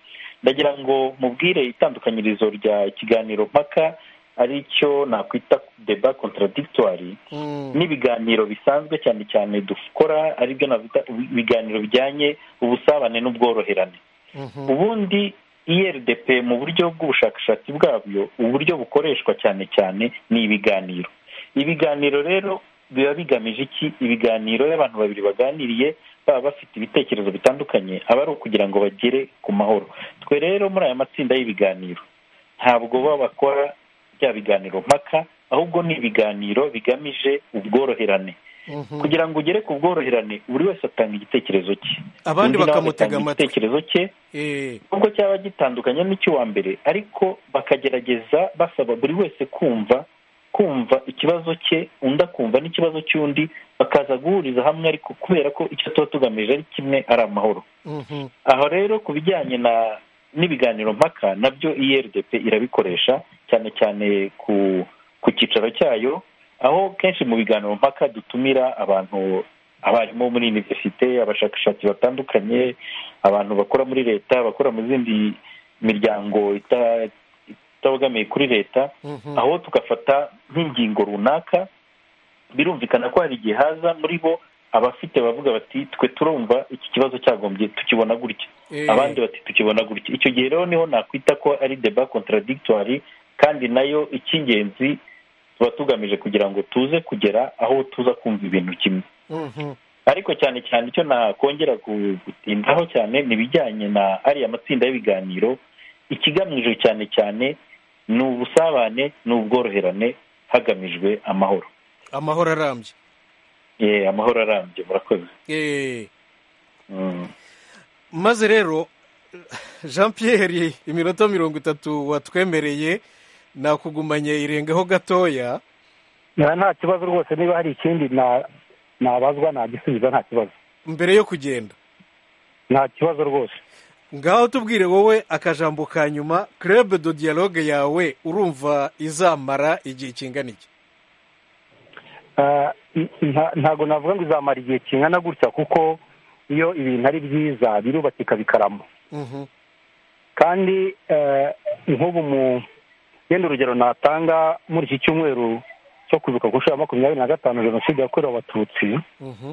ndagira ngo mubwire itandukanyirizo rya ikiganiro mpaka ari cyo nakwita deba contradictoire mm, n'ibiganiro bisanzwe cyane cyane dukora aribyo navuga ibiganiro bijyanye ubusabane n'ubworoherane mhm, ubundi IRDP mu buryo bw'ubushakashatsi bwabyo uburyo bukoreshwa cyane cyane ni ibiganiro ibiganiro rero biba bigamije iki ibiganiro iyo abantu babiri baganiriye baba bafite ibitekerezo bitandukanye aba ari ukugira ngo bagere ku mahoro twe rero muri aya matsinda y'ibiganiro ntabwo baba bakora bya biganiro mpaka ahubwo ni ibiganiro bigamije ubworoherane mhm. kugira ngo ugere ku bworoherane buri wese atanga igitekerezo cye abandi Undi nawe bakamutega agatanga amatwi igitekerezo cye Eh, nubwo cyaba gitandukanye n'icy'uwa mbere ariko bakagerageza basaba buri wese kumva kumva ikibazo cye undi akumva n'ikibazo cy'undi bakaza guhuriza hamwe ariko kubera ko icyo tuba tugamije ari kimwe ari amahoro mhm, aho rero ku bijyanye na n'ibiganiro mpaka nabyo irdp irabikoresha cyane cyane ku ku cyicaro cyayo aho kenshi mu biganiro mpaka dutumira abantu abarimu bo muri univerisite abashakashatsi batandukanye abantu bakora muri leta bakora mu zindi miryango ita- itabogamiye kuri leta mhm. aho tugafata nk'ingingo runaka birumvikana ko hari igihe haza muri bo abafite bavuga bati twe turumva iki kibazo cyagombye tukibona gutya Eh, abandi bati tukibona gutya icyo gihe rero niho nakwita ko ari deba contradictoire kandi nayo icy'ingenzi tuba tugamije kugira ngo tuze kugera aho tuza kumva ibintu kimwe mhm, ariko cyane cyane icyo nakongera gu- gutindaho cyane ni ibijyanye na ariya matsinda y'ibiganiro ikigamijwe cyane cyane ni ubusabane ni ubworoherane hagamijwe amahoro amahoro arambye ye amahoro arambye murakoze Eh, Mm. maze rero jean pierre iminota mirongo itatu watwemereye nakugumanye irengaho gatoya Na- nta kibazo rwose niba hari ikindi na- nabazwa nagisubiza nta kibazo mbere yo kugenda nta kibazo rwose ngaho tubwire wowe akajambo ka nyuma club de dialogue yawe urumva izamara igihe kingana iki Ah, n- nta- ntago navuga ngo izamara igihe kingana gutya kuko iyo ibintu ari byiza birubakika bikarama Mhm, kandi eh, nk'ubu mu yenda urugero natanga muri iki cyumweru cyo kwibuka ku nshuro ya makumyabiri na gatanu jenoside yakorewe abatutsi mhm,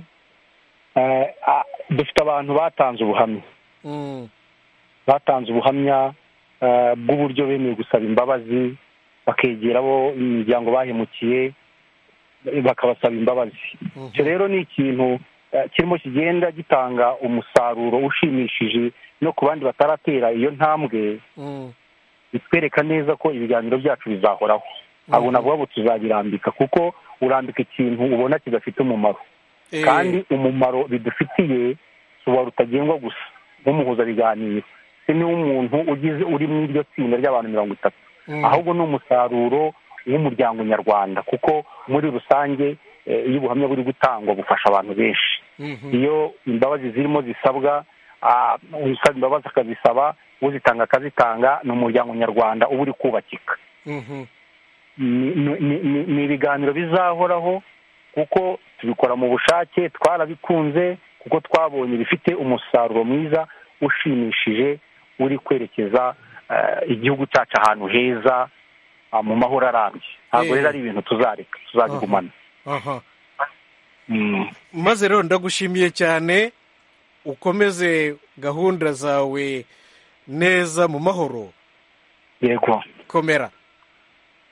eh, ah, dufite abantu batanze ubuhamya mm, batanze ubuhamya eh, bw'uburyo bemeye gusaba imbabazi bakegera abo imiryango bahemukiye eh, bakabasaba imbabazi mhm, icyo rero ni ikintu eh, kirimo kigenda gitanga umusaruro ushimishije no ku bandi bataratera iyo ntambwe mm, bitwereka neza ko ibiganiro byacu bizahoraho ntabwo navuga ngo tuzabirambika kuko urambika ikintu ubona kidafite umumaro eh, kandi umumaro bidufitiye si uwa rutagengwa gusa nk'umuhuzabiganiro se ni umuntu ugize uri mu iryo tsinda ry'abantu mirongo itatu mm, ahubwo ni umusaruro w'umuryango nyarwanda kuko muri rusange eh, iyo ubuhamya buri gutangwa bufasha abantu benshi mhm, iyo imbabazi zirimo zisabwa ah, usaba imbabazi akazisaba uzitanga akazitanga ni umuryango nyarwanda uba uri kubakika mhm, ni- ni- ni ni- ni ibiganiro bizahoraho kuko tubikora mu bushake twarabikunze kuko twabonye ibifite umusaruro mwiza ushimishije uri kwerekeza eh, igihugu cyacu ahantu heza ah, mu mahoro arambye ntabwo Eh. rero ari ibintu tuzareka tuzabigumana aha Mm. maze rero ndagushimiye cyane ukomeze gahunda zawe neza mu mahoro yego komera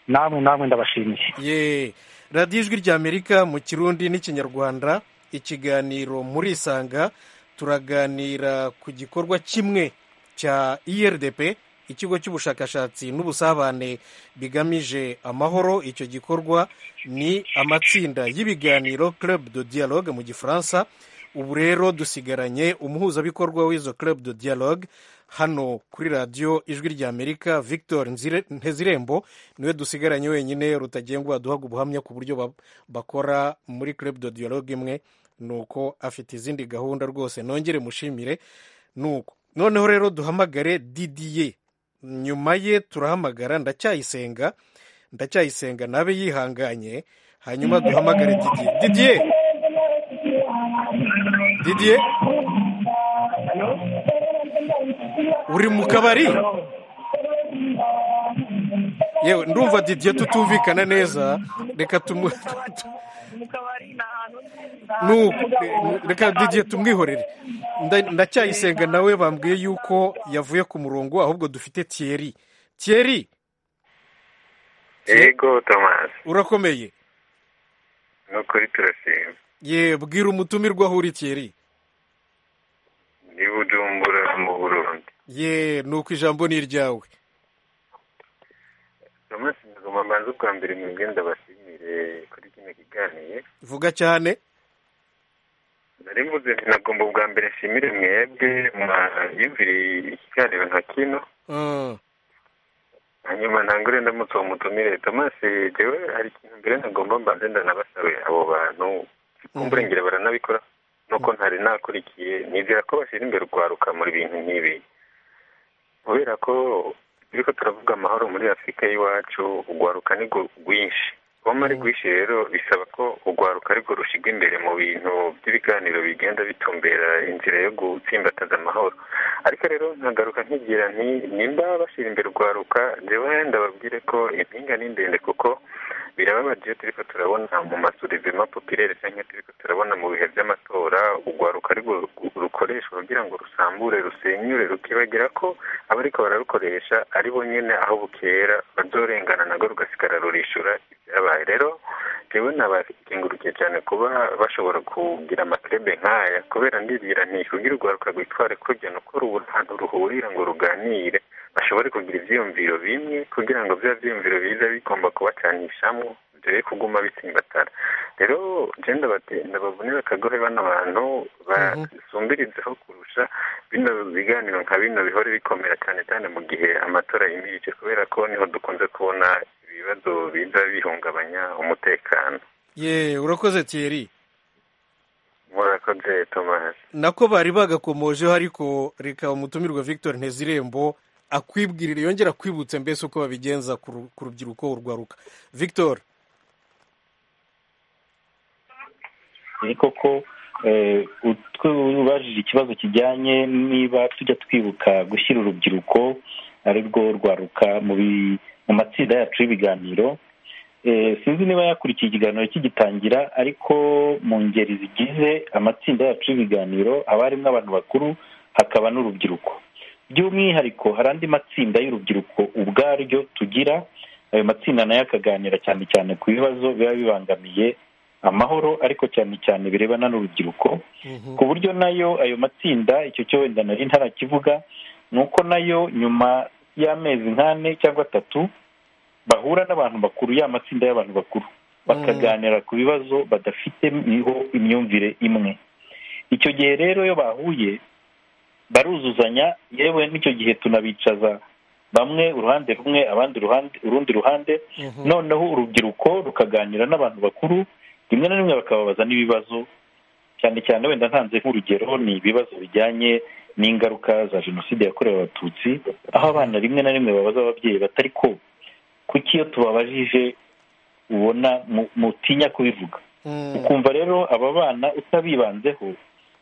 namwe namwe ndabashimiye ye radiyo ijwi ry'amerika mu kirundi n'ikinyarwanda ikiganiro murisanga turaganira ku gikorwa kimwe cya irdp ikigo cy'ubushakashatsi n'ubusabane bigamije amahoro icyo gikorwa ni amatsinda y'ibiganiro club de dialogue mu gifaransa ubu rero dusigaranye umuhuzabikorwa w'izo club de dialogue hano kuri radiyo ijwi ry'amerika victor ntezirembo niwe dusigaranye wenyine rutagengwa duhaga ubuhamya ku buryo bakora muri club de dialogue imwe ni uko afite izindi gahunda rwose nongere mushimire ni uko noneho rero duhamagare didiye nyuma ye turahamagara ndacyayisenga ndacyayisenga nabe yihanganye hanyuma duhamagare didiye didiye didiye uri mu kabari yewe ndumva didiye tutumvikana neza reka tumu reka didiye tumwihorere ndacyayisenga nawe bambwiye yuko yavuye ku murongo ahubwo dufite tiyeri tiyeri yego tomasi urakomeye ni ukuri turashima ye bwira umutumirwa aho uri tiyeri ni bujumbura mu burundi ye ni uko ijambo ni iryawe tomasi ntabwo mbanza ubwa mbere mwebwe ndabashimire kuri kino kiganiro vuga cyane nari mvuze nagomba ubwa mbere nshimire mwebwe mwayumviriye ikiganiro nka kino hanyuma ntangure ndamutse uwo mutumire tomasi jewe hari ikintu mbere ntagomba mbanze ndanabasabe abo bantu kumburengera baranabikora nuko ntari nakurikiye nizera ko bashyira imbere urwaruka muri bintu nk'ibi kubera ko turiko turavuga amahoro muri afurika y'iwacu urwaruka ni rwinshi kuba ari rwinshi rero bisaba ko urwaruka ariko rushyirwa imbere mu bintu by'ibiganiro bigenda bitumbera inzira yo gutsimbataza amahoro ariko rero nkagaruka nkigira nti nimba bashyira imbere urwaruka njyewe ndababwire ko impinga ni ndende kuko birababaje iyo turiko turabona mu masurivima popirere cyangwa turiko turabona mu bihe by'amatora urwaruka ariko rukoreshwa kugira ngo rusambure rusenyure rukibagira ko abariko bararukoresha ari bo nyene aho bukera bazorengana nago rugasigara rurishura ibyabaye rero jewe nabakengurukiye cyane kuba bashobora kugira amakrebe nk'aya kubera ndibwira nti kugira urwaruka rwitware kurya ni uko rubura ahantu ruhurira ngo ruganire bashobore kugira ibyiyumviro bimwe kugira ngo bya byiyumviro biza bigomba kubacanishamo dore kuguma bisimbatara rero genda ndabavunira akagohe bano bantu basumbirizeho kurusha bino biganiro nka bino bihore bikomera cyane cyane mu gihe amatora yimirije kubera ko niho dukunze kubona ibibazo biza bihungabanya umutekano ye urakoze tiyeri murakoze tomasi nako bari bagakomojeho ariko reka umutumirwa victor ntezirembo akwibwirira yongera kwibutse mbese uko babigenza ku rubyiruko urwaruka victor ni koko ubajije ikibazo kijyanye niba tujya twibuka gushyira urubyiruko ari rwo rwaruka mu matsinda yacu y'ibiganiro sinzi niba yakurikiye ikiganiro kigitangira ariko mu ngeri zigize amatsinda yacu y'ibiganiro haba harimo abantu bakuru hakaba n'urubyiruko by'umwihariko hari andi matsinda y'urubyiruko ubwaryo tugira ayo matsinda nayo akaganira cyane cyane ku bibazo biba bibangamiye amahoro ariko cyane cyane birebana n'urubyiruko ku buryo nayo ayo matsinda icyo cyo wenda nari ntarakivuga ni uko nayo nyuma y'amezi nk'ane cyangwa atatu bahura n'abantu bakuru ya matsinda y'abantu bakuru bakaganira ku bibazo badafite imyumvire imwe icyo gihe rero iyo bahuye baruzuzanya yewe n'icyo gihe tunabicaza bamwe uruhande rumwe abandi uruhande urundi ruhande noneho urubyiruko rukaganira n'abantu bakuru rimwe na rimwe bakababaza n'ibibazo cyane cyane wenda ntanze nk'urugero ni ibibazo bijyanye n'ingaruka za jenoside yakorewe abatutsi aho abana rimwe na rimwe babaza ababyeyi batari ko kuki iyo tubabajije ubona mutinya kubivuga ukumva rero aba bana utabibanzeho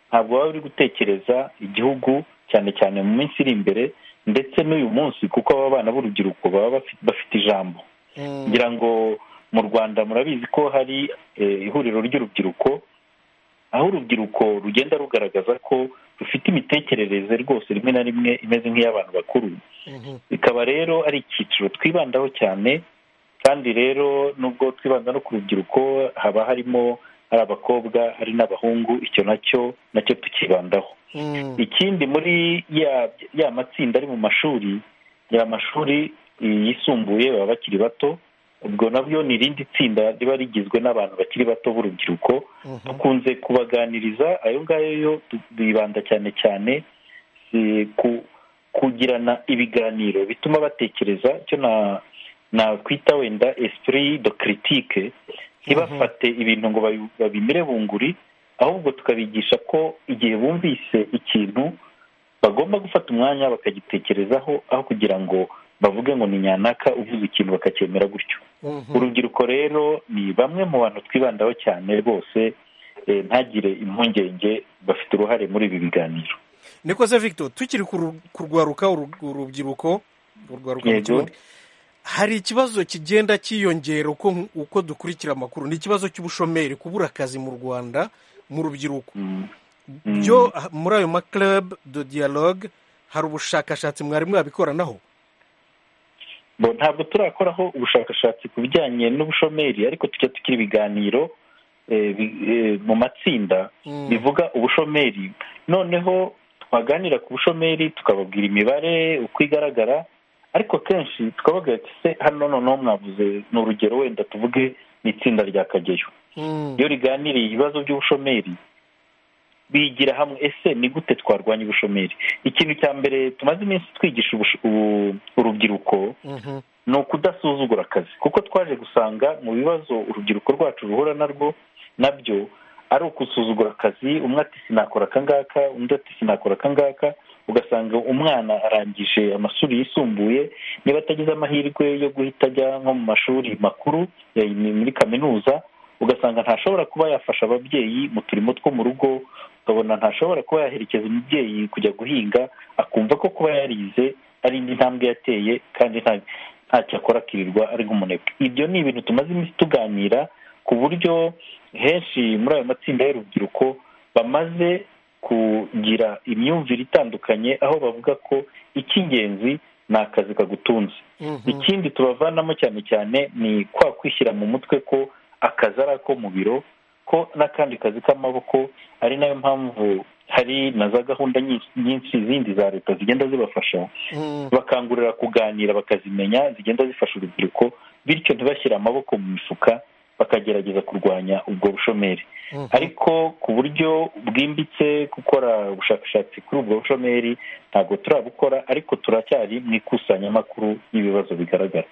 ntabwo waba uri gutekereza igihugu cyane cyane mu minsi iri imbere ndetse n'uyu munsi kuko aba bana b'urubyiruko baba bafite ijambo ngira ngo mu rwanda murabizi ko hari ihuriro ry'urubyiruko aho urubyiruko rugenda rugaragaza ko rufite imitekerereze rwose rimwe na rimwe imeze nk'iy'abantu bakuru bikaba rero ari icyiciro twibandaho cyane kandi rero nubwo twibanda no ku rubyiruko haba harimo ari abakobwa ari n'abahungu icyo nacyo nacyo tukibandaho ikindi muri ya ya matsinda ari mu mashuri ya mashuri yisumbuye baba bakiri bato ubwo nabyo ni irindi tsinda riba rigizwe n'abantu bakiri bato b'urubyiruko dukunze kubaganiriza ayo ngayo yo bibanda cyane cyane kugirana ibiganiro bituma batekereza icyo nakwita wenda esprit de critique ntibafate ibintu ngo babimire bunguri ahubwo tukabigisha ko igihe bumvise ikintu bagomba gufata umwanya bakagitekerezaho aho kugira ngo bavuge ngo ni nyanaka uvuze ikintu bakacyemera gutyo urubyiruko rero ni bamwe mu bantu twibandaho cyane rwose ntagire impungenge bafite uruhare muri ibi biganiro nikoze victor tukiri kurwaruka urubyiruko urwaruka mu kirundi hari ikibazo kigenda cyiyongera uko dukurikira amakuru ni ikibazo cy'ubushomeri kubura akazi mu rwanda mu rubyiruko byo muri ayo ma club de dialogue hari ubushakashatsi mwari mwabikoranaho ntabwo turakoraho ubushakashatsi ku bijyanye n'ubushomeri ariko tujya tugira ibiganiro mu matsinda bivuga ubushomeri noneho twaganira ku bushomeri tukababwira imibare uko igaragara ariko kenshi twabaga se hano noneho mwavuze ni urugero wenda tuvuge ni itsinda rya kageyo iyo riganiriye ibibazo by'ubushomeri bigira hamwe ese ni gute twarwanya ubushomeri ikintu cya mbere tumaze iminsi twigisha urubyiruko ni ukudasuzugura akazi kuko twaje gusanga mu bibazo urubyiruko rwacu ruhura narwo nabyo ari ukusuzugura akazi umwe ati sinakora akangaka undi ati sinakora akangaka ugasanga umwana arangije amashuri yisumbuye niba atagize amahirwe yo guhita ajya nko mu mashuri makuru muri kaminuza ugasanga ntashobora kuba yafasha ababyeyi mu turimo two mu rugo ukabona ntashobora kuba yaherekeza umubyeyi kujya guhinga akumva ko kuba yarize ari indi ntambwe yateye kandi ntacyo akora akirirwa ari nk'umunebwe ibyo ni ibintu tumaze iminsi tuganira ku buryo henshi muri ayo matsinda y'urubyiruko bamaze kugira imyumvire itandukanye aho bavuga ko icy'ingenzi ni akazi kagutunze ikindi tubavanamo cyane cyane ni kwa kwishyira mu mutwe ko akazi ari ako mu biro ko n'akandi kazi k'amaboko ari nayo mpamvu hari na za gahunda nyinshi zindi za leta zigenda zibafasha bakangurira kuganira bakazimenya zigenda zifasha urubyiruko bityo ntibashyire amaboko mu mifuka bakagerageza kurwanya ubwo bushomeri ariko ku buryo bwimbitse gukora ubushakashatsi kuri ubwo bushomeri ntabwo turabukora ariko turacyari mu ikusanyamakuru y'ibibazo bigaragara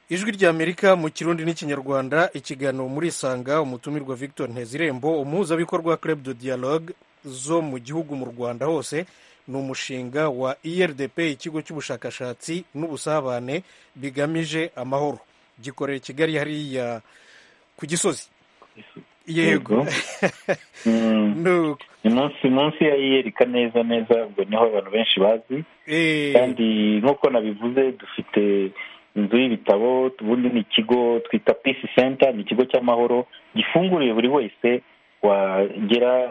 ijwi ry'amerika mu kirundi n'ikinyarwanda ikiganiro muri isanga umutumirwa victor ntezirembo umuhuzabikorwa club de dialogue zo mu gihugu mu rwanda hose ni umushinga wa irdp ikigo cy'ubushakashatsi n'ubusabane bigamije amahoro gikorera kigali hariya ku gisozi yego ni munsi ya iyereka neza neza ubwo niho abantu benshi bazi kandi nk'uko nabivuze dufite inzu y'ibitabo ubundi ni ikigo twita pisi senta ni ikigo cy'amahoro gifunguriye buri wese wagera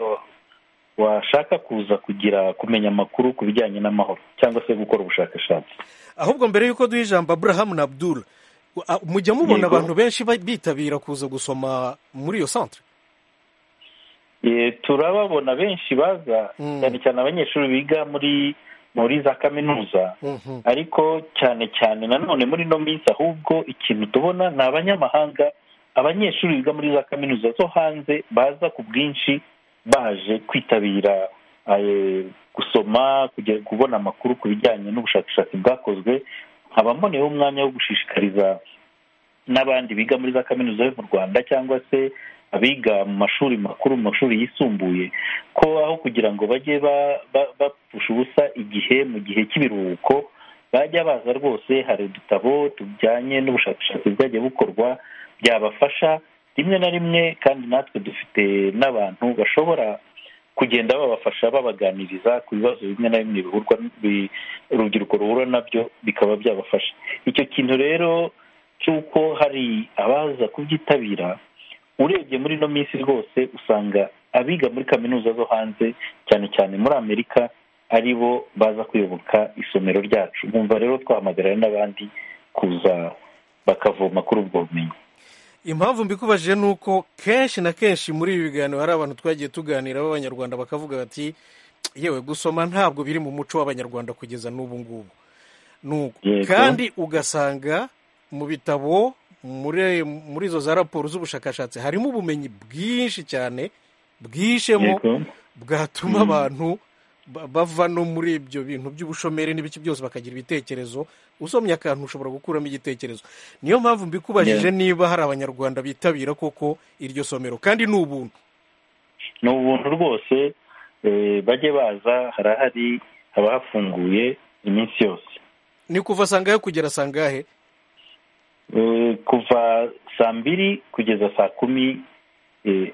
washaka kuza kugira kumenya amakuru ku bijyanye n'amahoro cyangwa se gukora ubushakashatsi ahubwo mbere y'uko duha ijambo aburahamu na abdul mujya mubona abantu benshi bitabira kuza gusoma muri iyo santere turababona benshi baza cyane cyane abanyeshuri biga muri muri za kaminuza ariko cyane cyane nanone muri ino minsi ahubwo ikintu tubona ni abanyamahanga abanyeshuri biga muri za kaminuza zo hanze baza ku bwinshi baje kwitabira gusoma kubona amakuru ku bijyanye n'ubushakashatsi bwakozwe nkaba mboneyeho umwanya wo gushishikariza n'abandi biga muri za kaminuza yo mu rwanda cyangwa se abiga mu mashuri makuru mu mashuri yisumbuye ko aho kugira ngo bajye bapfusha ubusa igihe mu gihe cy'ibiruhuko bajya baza rwose hari udutabo tujyanye n'ubushakashatsi bwajya bukorwa byabafasha rimwe na rimwe kandi natwe dufite n'abantu bashobora kugenda babafasha babaganiriza ku bibazo bimwe na bimwe urubyiruko ruhura nabyo bikaba byabafasha icyo kintu rero cy'uko hari abaza kubyitabira urebye muri ino minsi rwose usanga abiga muri kaminuza zo hanze cyane cyane muri amerika ari bo baza kuyoboka isomero ryacu bumva rero twahamagarira n'abandi kuza bakavoma kuri ubwo bumenyi impamvu mbikubajije ni uko kenshi na kenshi muri ibi biganiro hari abantu twagiye tuganira b'abanyarwanda bakavuga bati yewe gusoma ntabwo biri mu muco w'abanyarwanda kugeza n'ubu ngubu nuko kandi ugasanga mu bitabo muri muri izo za raporo z'ubushakashatsi harimo ubumenyi bwinshi cyane bwishemo bwatuma abantu bava no muri ibyo bintu by'ubushomeri n'ibiki byose bakagira ibitekerezo usomye akantu ushobora gukuramo igitekerezo niyo mpamvu mbikubajije niba hari abanyarwanda bitabira koko iryo somero kandi ni ubuntu ni ubuntu rwose bajye baza harahari haba hafunguye iminsi yose ni kuva sangahe kugera sangahe kuva saa mbiri kugeza saa kumi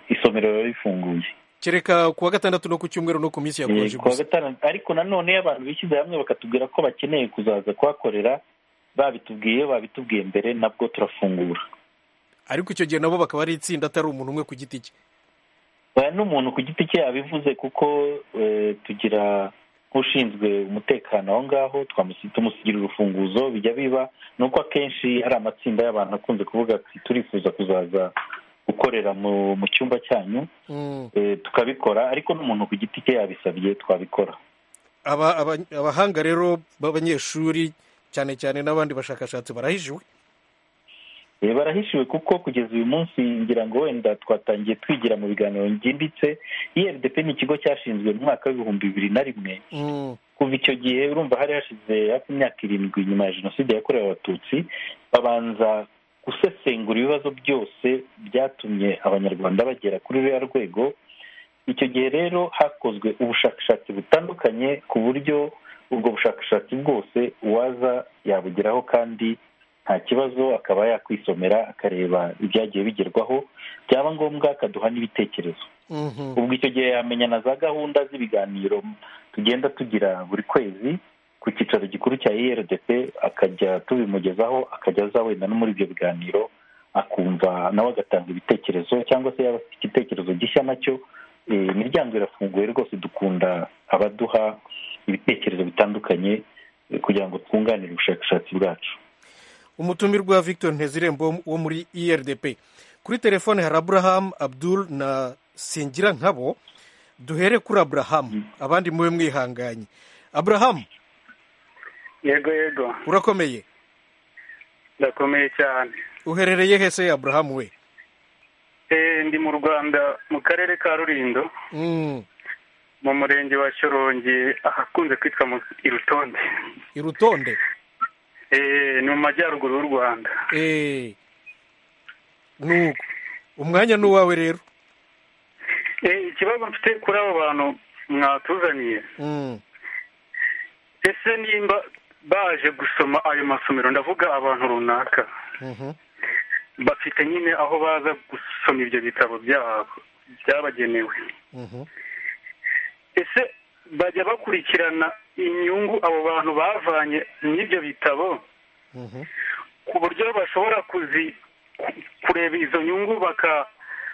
isomero riba rifunguye kereka kuwa gatandatu no ku cyumweru no ku minsi ya gusa kuwa gatandatu ariko nanone abantu bishyize hamwe bakatubwira ko bakeneye kuzaza kuhakorera babitubwiye babitubwiye mbere nabwo turafungura ariko icyo gihe nabo bakaba ari itsinda atari umuntu umwe ku giti cye n'umuntu ku giti cye yabivuze kuko tugira ushinzwe umutekano aho ngaho tumusigira urufunguzo bijya biba ni uko akenshi hari amatsinda y'abantu akunze kuvuga ati turifuza kuzaza gukorera mu cyumba cyanyu tukabikora ariko n'umuntu ku giti cye yabisabye twabikora abahanga rero b'abanyeshuri cyane cyane n'abandi bashakashatsi barahishiwe barahishiwe kuko kugeza uyu munsi ngira ngo wenda twatangiye twigira mu biganiro byimbitse erdp ni ikigo cyashinzwe mu mwaka w'ibihumbi bibiri na rimwe kuva icyo gihe urumva hari hashize hafi imyaka irindwi nyuma ya jenoside yakorewe abatutsi babanza gusesengura ibibazo byose byatumye abanyarwanda bagera kuri ruriya rwego icyo gihe rero hakozwe ubushakashatsi butandukanye ku buryo ubwo bushakashatsi bwose uwaza yabugeraho kandi nta kibazo akaba yakwisomera akareba ibyagiye bigerwaho byaba ngombwa akaduha n'ibitekerezo ubwo icyo gihe yamenya na za gahunda z'ibiganiro tugenda tugira buri kwezi ku cyicaro gikuru cya irdp akajya tubimugezaho akajya aza wenda no muri ibyo biganiro akumva nawe agatanga ibitekerezo cyangwa se yaba afite igitekerezo gishya nacyo imiryango irafunguye rwose dukunda abaduha ibitekerezo bitandukanye kugira ngo twunganire ubushakashatsi bwacu umutumirwa victor ntezirembo wo muri irdp kuri telefone hari aburahamu abdul na singira nkabo duhere kuri aburahamu abandi mube mwihanganye aburahamu yego yego urakomeye ndakomeye cyane uherereye hese aburahamu we ndi mu rwanda mu karere ka rurindo mu murenge wa shorongi ahakunze kwitwa irutonde irutonde ni mu majyaruguru y'u rwanda nuko umwanya ni uwawe rero ikibazo mfite kuri abo bantu mwatuzaniye ese nimba baje gusoma ayo masomero ndavuga abantu runaka bafite nyine aho baza gusoma ibyo bitabo byabo byabagenewe ese bajya bakurikirana inyungu abo bantu bavanye n'ibyo bitabo ku buryo bashobora kureba izo nyungu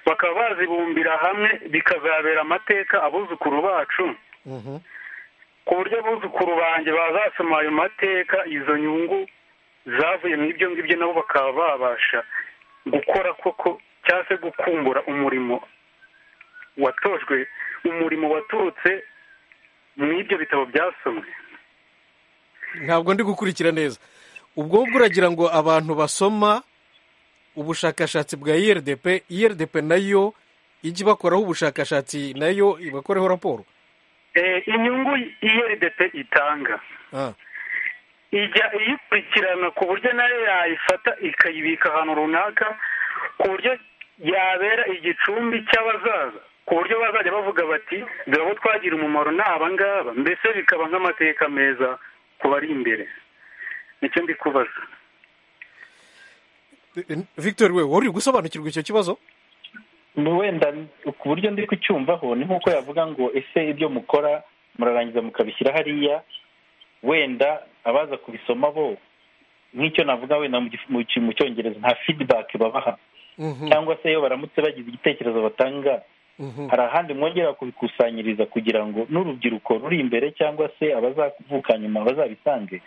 bakaba bazibumbira hamwe bikazabera amateka abuzukuru bacu ku buryo abuzukuru banjye bazasoma ayo mateka izo nyungu zavuye mu ibyo ngibyo nabo bakaba babasha gukora koko cyangwa se gukumbura umurimo watojwe umurimo waturutse mu ibyo bitabo byasomwe ntabwo ndi gukurikira neza ubwo ngubwo uragira ngo abantu basoma ubushakashatsi bwa irdp irdp nayo ijya ibakoraho ubushakashatsi nayo ibakoreho raporo inyungu irdp itanga ijya iyikurikirana ku buryo nayo yayifata ikayibika ahantu runaka ku buryo yabera igicumbi cy'abazaza ku buryo bazajya bavuga bati dore abo twagira umumaro ni abangaba mbese bikaba nk'amateka meza ku bari imbere nicyo ndi kubaza victor we wari gusobanukirwa icyo kibazo wenda ku buryo ndi kucyumvaho ni nk'uko yavuga ngo ese ibyo mukora murarangiza mukabishyira hariya wenda abaza kubisoma bo nk'icyo navuga wenda mu cyongereza nta fidibake babaha cyangwa se iyo baramutse bagize igitekerezo batanga hari ahandi mwongera kubikusanyiriza kugira ngo n'urubyiruko ruri imbere cyangwa se abazavuka nyuma bazabisange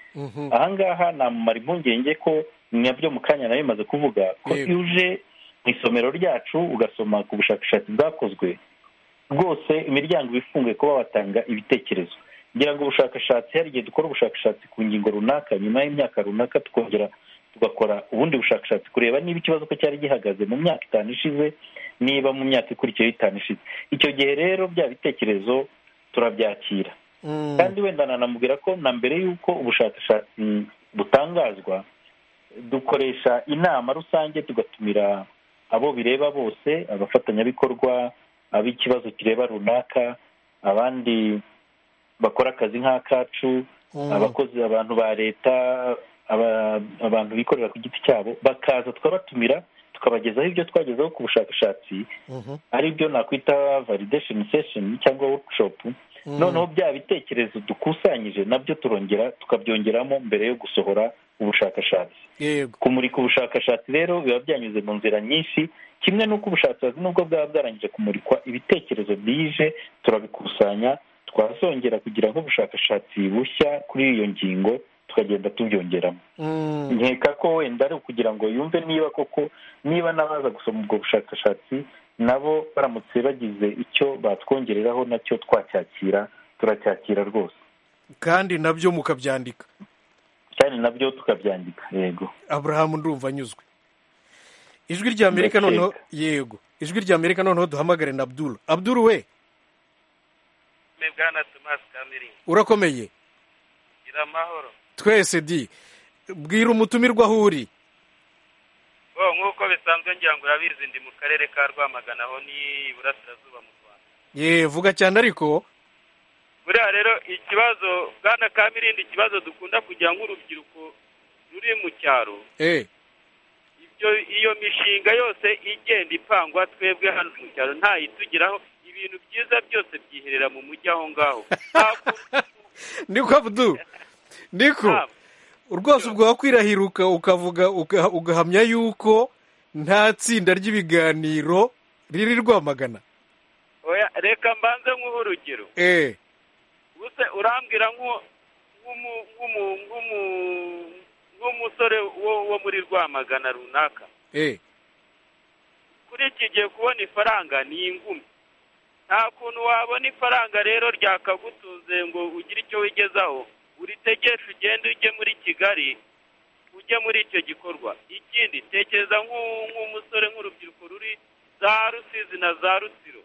ahangaha namumara impungenge ko nyabyo mu kanya nayo imaze kuvuga ko uje mu isomero ryacu ugasoma ku bushakashatsi bwakozwe rwose imiryango iba ifunguye kuba watanga ibitekerezo ngira ngo ubushakashatsi hari igihe dukora ubushakashatsi ku ngingo runaka nyuma y'imyaka runaka tukongera tugakora ubundi bushakashatsi kureba niba ikibazo ko cyari gihagaze mu myaka itanu ishize niba mu myaka ikurikiyeho itanu ishize icyo gihe rero bya bitekerezo turabyakira kandi wenda nanamubwira ko na mbere y'uko ubushakashatsi butangazwa dukoresha inama rusange tugatumira abo bireba bose abafatanyabikorwa ab'ikibazo kireba runaka abandi bakora akazi nk'akacu abakozi abantu ba leta abantu bikorera ku giti cyabo bakaza tukabatumira tukabagezaho ibyo twagezeho ku bushakashatsi ari byo nakwita validation session cyangwa workshop noneho bya bitekerezo dukusanyije nabyo turongera tukabyongeramo mbere yo gusohora ubushakashatsi kumurika ubushakashatsi rero biba byanyuze mu nzira nyinshi kimwe n'uko ubushakashatsi nubwo bwaba bwarangije kumurikwa ibitekerezo byije turabikusanya twazongera kugira nk'ubushakashatsi bushya kuri iyo ngingo tukagenda tubyongeramo nkeka ko wenda ari ukugira ngo yumve niba koko niba n'abaza gusoma ubwo bushakashatsi nabo baramutse bagize icyo batwongereraho nacyo twacyakira turacyakira rwose kandi nabyo mukabyandika kandi nabyo tukabyandika yego aburahamu ndumva anyuzwe ijwi rya amerika noneho yego ijwi rya amerika noneho duhamagare na abduru abduru we urakomeye amahoro twese di bwira umutumirwa aho uri bo nk'uko bisanzwe ngira ngo urabizi ndi mu karere ka rwamagana aho ni iburasirazuba mu rwanda ye vuga cyane ariko buriya rero ikibazo bwana kamirindi ikibazo dukunda kugira nk'urubyiruko ruri mu cyaro iyo mishinga yose igenda ipangwa twebwe hano mu cyaro ntayitugeraho ibintu byiza byose byiherera mu mujyi aho ngaho niko budu niko rwose ubwo wakwirahiruka ukavuga ugahamya yuko nta tsinda ry'ibiganiro riri rwamagana reka mbanze nk'uhe urugero urambwira nk'umusore wo muri rwamagana runaka kuri iki gihe kubona ifaranga ni ingumi nta kuntu wabona ifaranga rero ryakagutunze ngo ugire icyo wigezaho uritegeshe ugende ujye muri kigali ujye muri icyo gikorwa ikindi tekereza nk'umusore nk'urubyiruko ruri za rusizi na za rusiro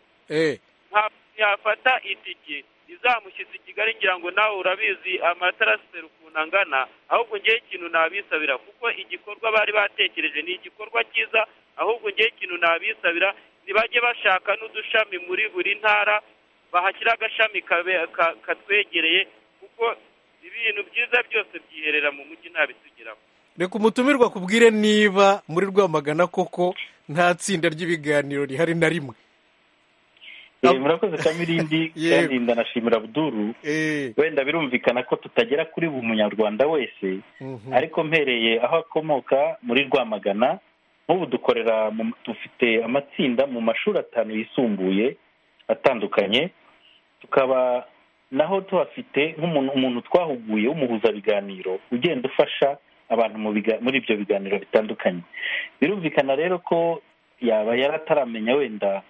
yafata itike izamushyitse i kigali ngira ngo nawe urabizi amatarasiteri ukuntu angana ahubwo ngewe ikintu nabisabira kuko igikorwa bari batekereje ni igikorwa cyiza ahubwo ngewe ikintu nabisabira ntibajye bashaka n'udushami muri buri ntara bahashyira agashami katwegereye kuko ibintu byiza byose byiherera mu mujyi ntabitugeraho reka umutumirwa kubwire niba muri rwamagana koko nta tsinda ry'ibiganiro rihari na rimwe murakoze kamirindi kandi ndanashimira buduru wenda birumvikana ko tutagera kuri buri munyarwanda wese ariko mpereye aho akomoka muri rwamagana nk'ubu dukorera dufite amatsinda mu mashuri atanu yisumbuye atandukanye tukaba naho tuhafite nk'umuntu twahuguye w'umuhuzabiganiro ugenda ufasha abantu muri ibyo biganiro bitandukanye birumvikana rero ko yaba yarataramenya wenda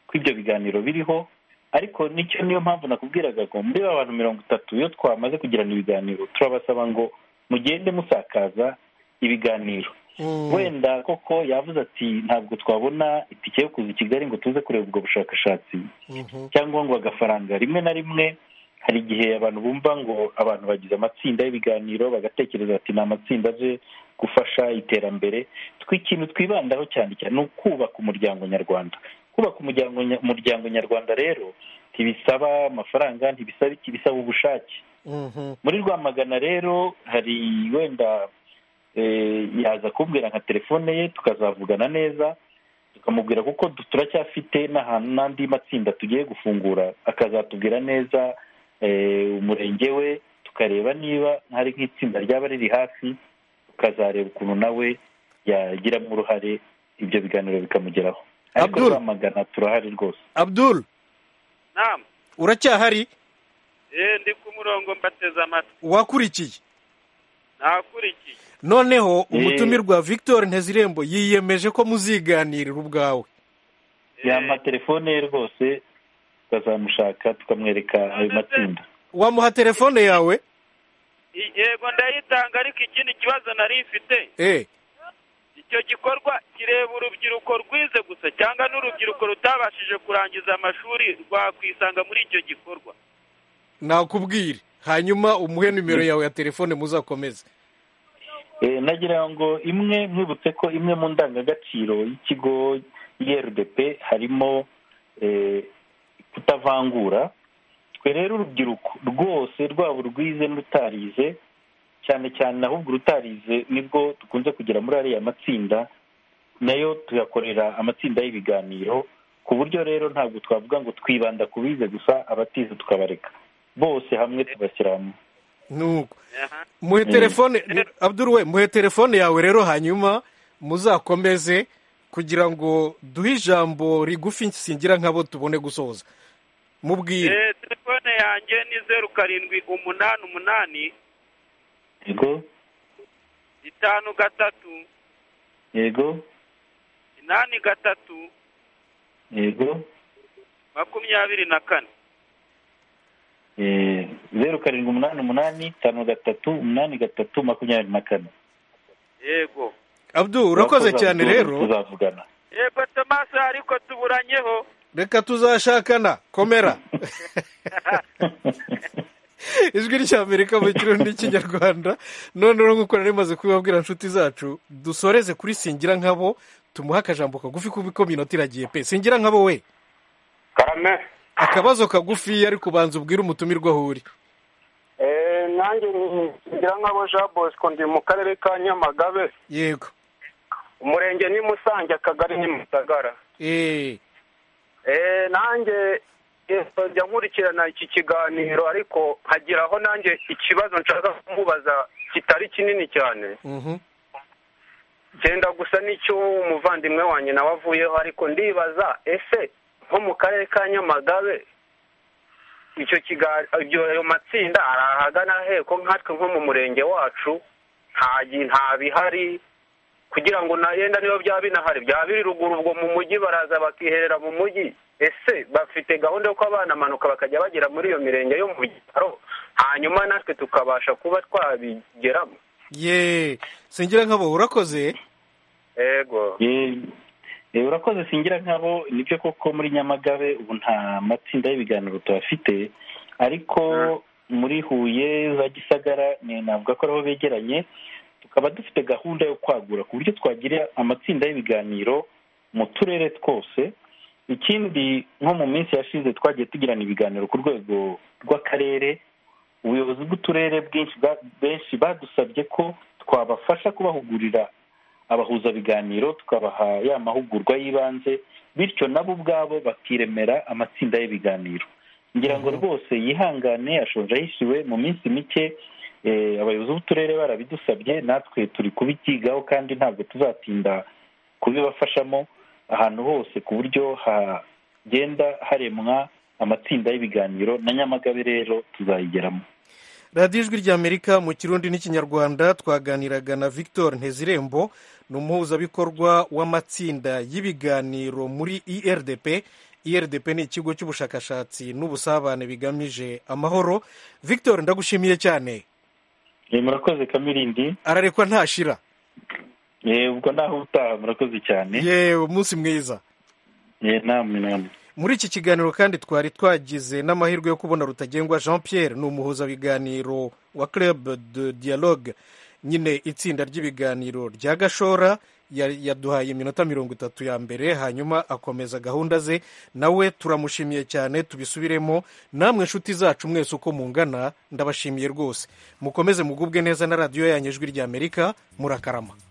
ko ibyo biganiro biriho ariko nicyo niyo mpamvu nakubwiraga ngo muri ba bantu mirongo itatu iyo twamaze kugirana ibiganiro turabasaba ngo mugende musakaza ibiganiro wenda koko yavuze ati ntabwo twabona itike yo kuza i kigali ngo tuze kureba ubwo bushakashatsi cyangwa ngo agafaranga rimwe na rimwe hari igihe abantu bumva ngo abantu bagize amatsinda y'ibiganiro bagatekereza ati ni amatsinda aje gufasha iterambere tw'ikintu twibandaho cyane cyane ni ukubaka umuryango nyarwanda kubaka umuryango nyarwanda rero ntibisaba amafaranga ntibisaba iki bisaba ubushake muri rwamagana rero hari wenda yaza kumbwira nka telefone ye tukazavugana neza tukamubwira kuko turacyafite n'ahantu n'andi matsinda tugiye gufungura akazatubwira neza umurenge we tukareba niba hari nk'itsinda ryaba riri hafi tukazareba ukuntu nawe yagiramo uruhare ibyo biganiro bikamugeraho ariko turamagana turahari rwose abdul uracyahari ndi ku murongo mbateze amatwi wakurikiye ntakurikiye noneho umutumirwa victor ntezirembo yiyemeje ko muziganirira ubwawe yampa telefone ye rwose tukazamushaka tukamwereka ayo matsinda wamuha telefone yawe yego ndayitanga ariko ikindi kibazo nari ifite eee icyo gikorwa kireba urubyiruko rwize gusa cyangwa n'urubyiruko rutabashije kurangiza amashuri rwakwisanga muri icyo gikorwa nakubwire hanyuma umuhe nimero yawe ya telefone muzakomeze nagira ngo imwe mwibutse ko imwe mu ndangagaciro y'ikigo rdp harimo kutavangura twe rero urubyiruko rwose rwaba urwize n'urutarize cyane cyane ahubwo urutarize nibwo dukunze kugera muri ariya matsinda nayo tuyakorera amatsinda y'ibiganiro ku buryo rero ntabwo twavuga ngo twibanda ku bize gusa abatize tukabareka bose hamwe tubashyira hamwe nuko muhe telefone abduru we muhe telefone yawe rero hanyuma muzakomeze kugira ngo duhe ijambo rigufi nsingira nk'abo tubone gusoza mubwire telefone yanjye ni zeru karindwi umunani umunani yego itanu gatatu yego inani gatatu yego makumyabiri na kane zeru karindwi umunani umunani itanu gatatu umunani gatatu makumyabiri na kane yego abdu urakoze cyane rero tuzavugana yego tomasi ariko tuburanyeho reka tuzashakana komera ijwi ry'amerika mu kirundi n'ikinyarwanda noneho nk'uko nari maze kubibabwira inshuti zacu dusoreze kuri singira nk'abo tumuhe akajambo kagufi kuko minota iragiye pe singira nk'abo we karame akabazo kagufi ari kubanza ubwire umutumirwa aho uri nanjye singira nk'abo jean bosco ndi mu karere ka nyamagabe yego umurenge ni musange akagari ni musagara nanjye njya nkurikirana iki kiganiro ariko hagira aho nanjye ikibazo nshaka kumubaza kitari kinini cyane genda gusa n'icyo umuvandimwe wanjye nawe avuyeho ariko ndibaza ese nko mu karere ka nyamagabe icyo kiganiro ayo matsinda ari ahagana heko nkatwe nko mu murenge wacu nta bihari kugira ngo nayenda niyo byaba binahari byaba biri ruguru ubwo mu mujyi baraza bakiherera mu mujyi ese bafite gahunda yo kuba banamanuka bakajya bagera muri iyo mirenge yo mu byaro hanyuma natwe tukabasha kuba twabigeramo ye singira nk'abo urakoze yego urakoze singira nk'abo nibyo koko muri nyamagabe ubu nta matsinda y'ibiganiro tuhafite ariko muri huye za gisagara navuga ko ariho begeranye tukaba dufite gahunda yo kwagura ku buryo twagira amatsinda y'ibiganiro mu turere twose ikindi nko mu minsi yashize twagiye tugirana ibiganiro ku rwego rw'akarere ubuyobozi bw'uturere benshi badusabye ko twabafasha kubahugurira abahuzabiganiro tukabaha ya mahugurwa y'ibanze bityo nabo ubwabo bakiremera amatsinda y'ibiganiro ngira ngo rwose yihangane ashonje ahishiwe mu minsi mike abayobozi b'uturere barabidusabye natwe turi kubibyigaho kandi ntabwo tuzatinda kubibafashamo ahantu hose ku buryo hagenda haremwa amatsinda y'ibiganiro na nyamagabe rero tuzayigeramo radiyo ijwi ry'amerika mu kirundi n'ikinyarwanda twaganiraga na victor ntezirembo ni umuhuzabikorwa w'amatsinda y'ibiganiro muri irdp irdp ni ikigo cy'ubushakashatsi n'ubusabane bigamije amahoro victor ndagushimiye cyane murakoze kamirindi ararekwa ntashira ubwo naho utaha murakoze cyane yewe umunsi mwiza namwe namwe muri iki kiganiro kandi twari twagize n'amahirwe yo kubona rutagengwa jean pierre ni umuhuzabiganiro wa club de dialogue nyine itsinda ry'ibiganiro rya gashora yaduhaye iminota mirongo itatu ya mbere hanyuma akomeza gahunda ze nawe turamushimiye cyane tubisubiremo namwe inshuti zacu mwese uko mungana ndabashimiye rwose mukomeze mugubwe neza na radiyo yanyu ijwi ry'amerika murakarama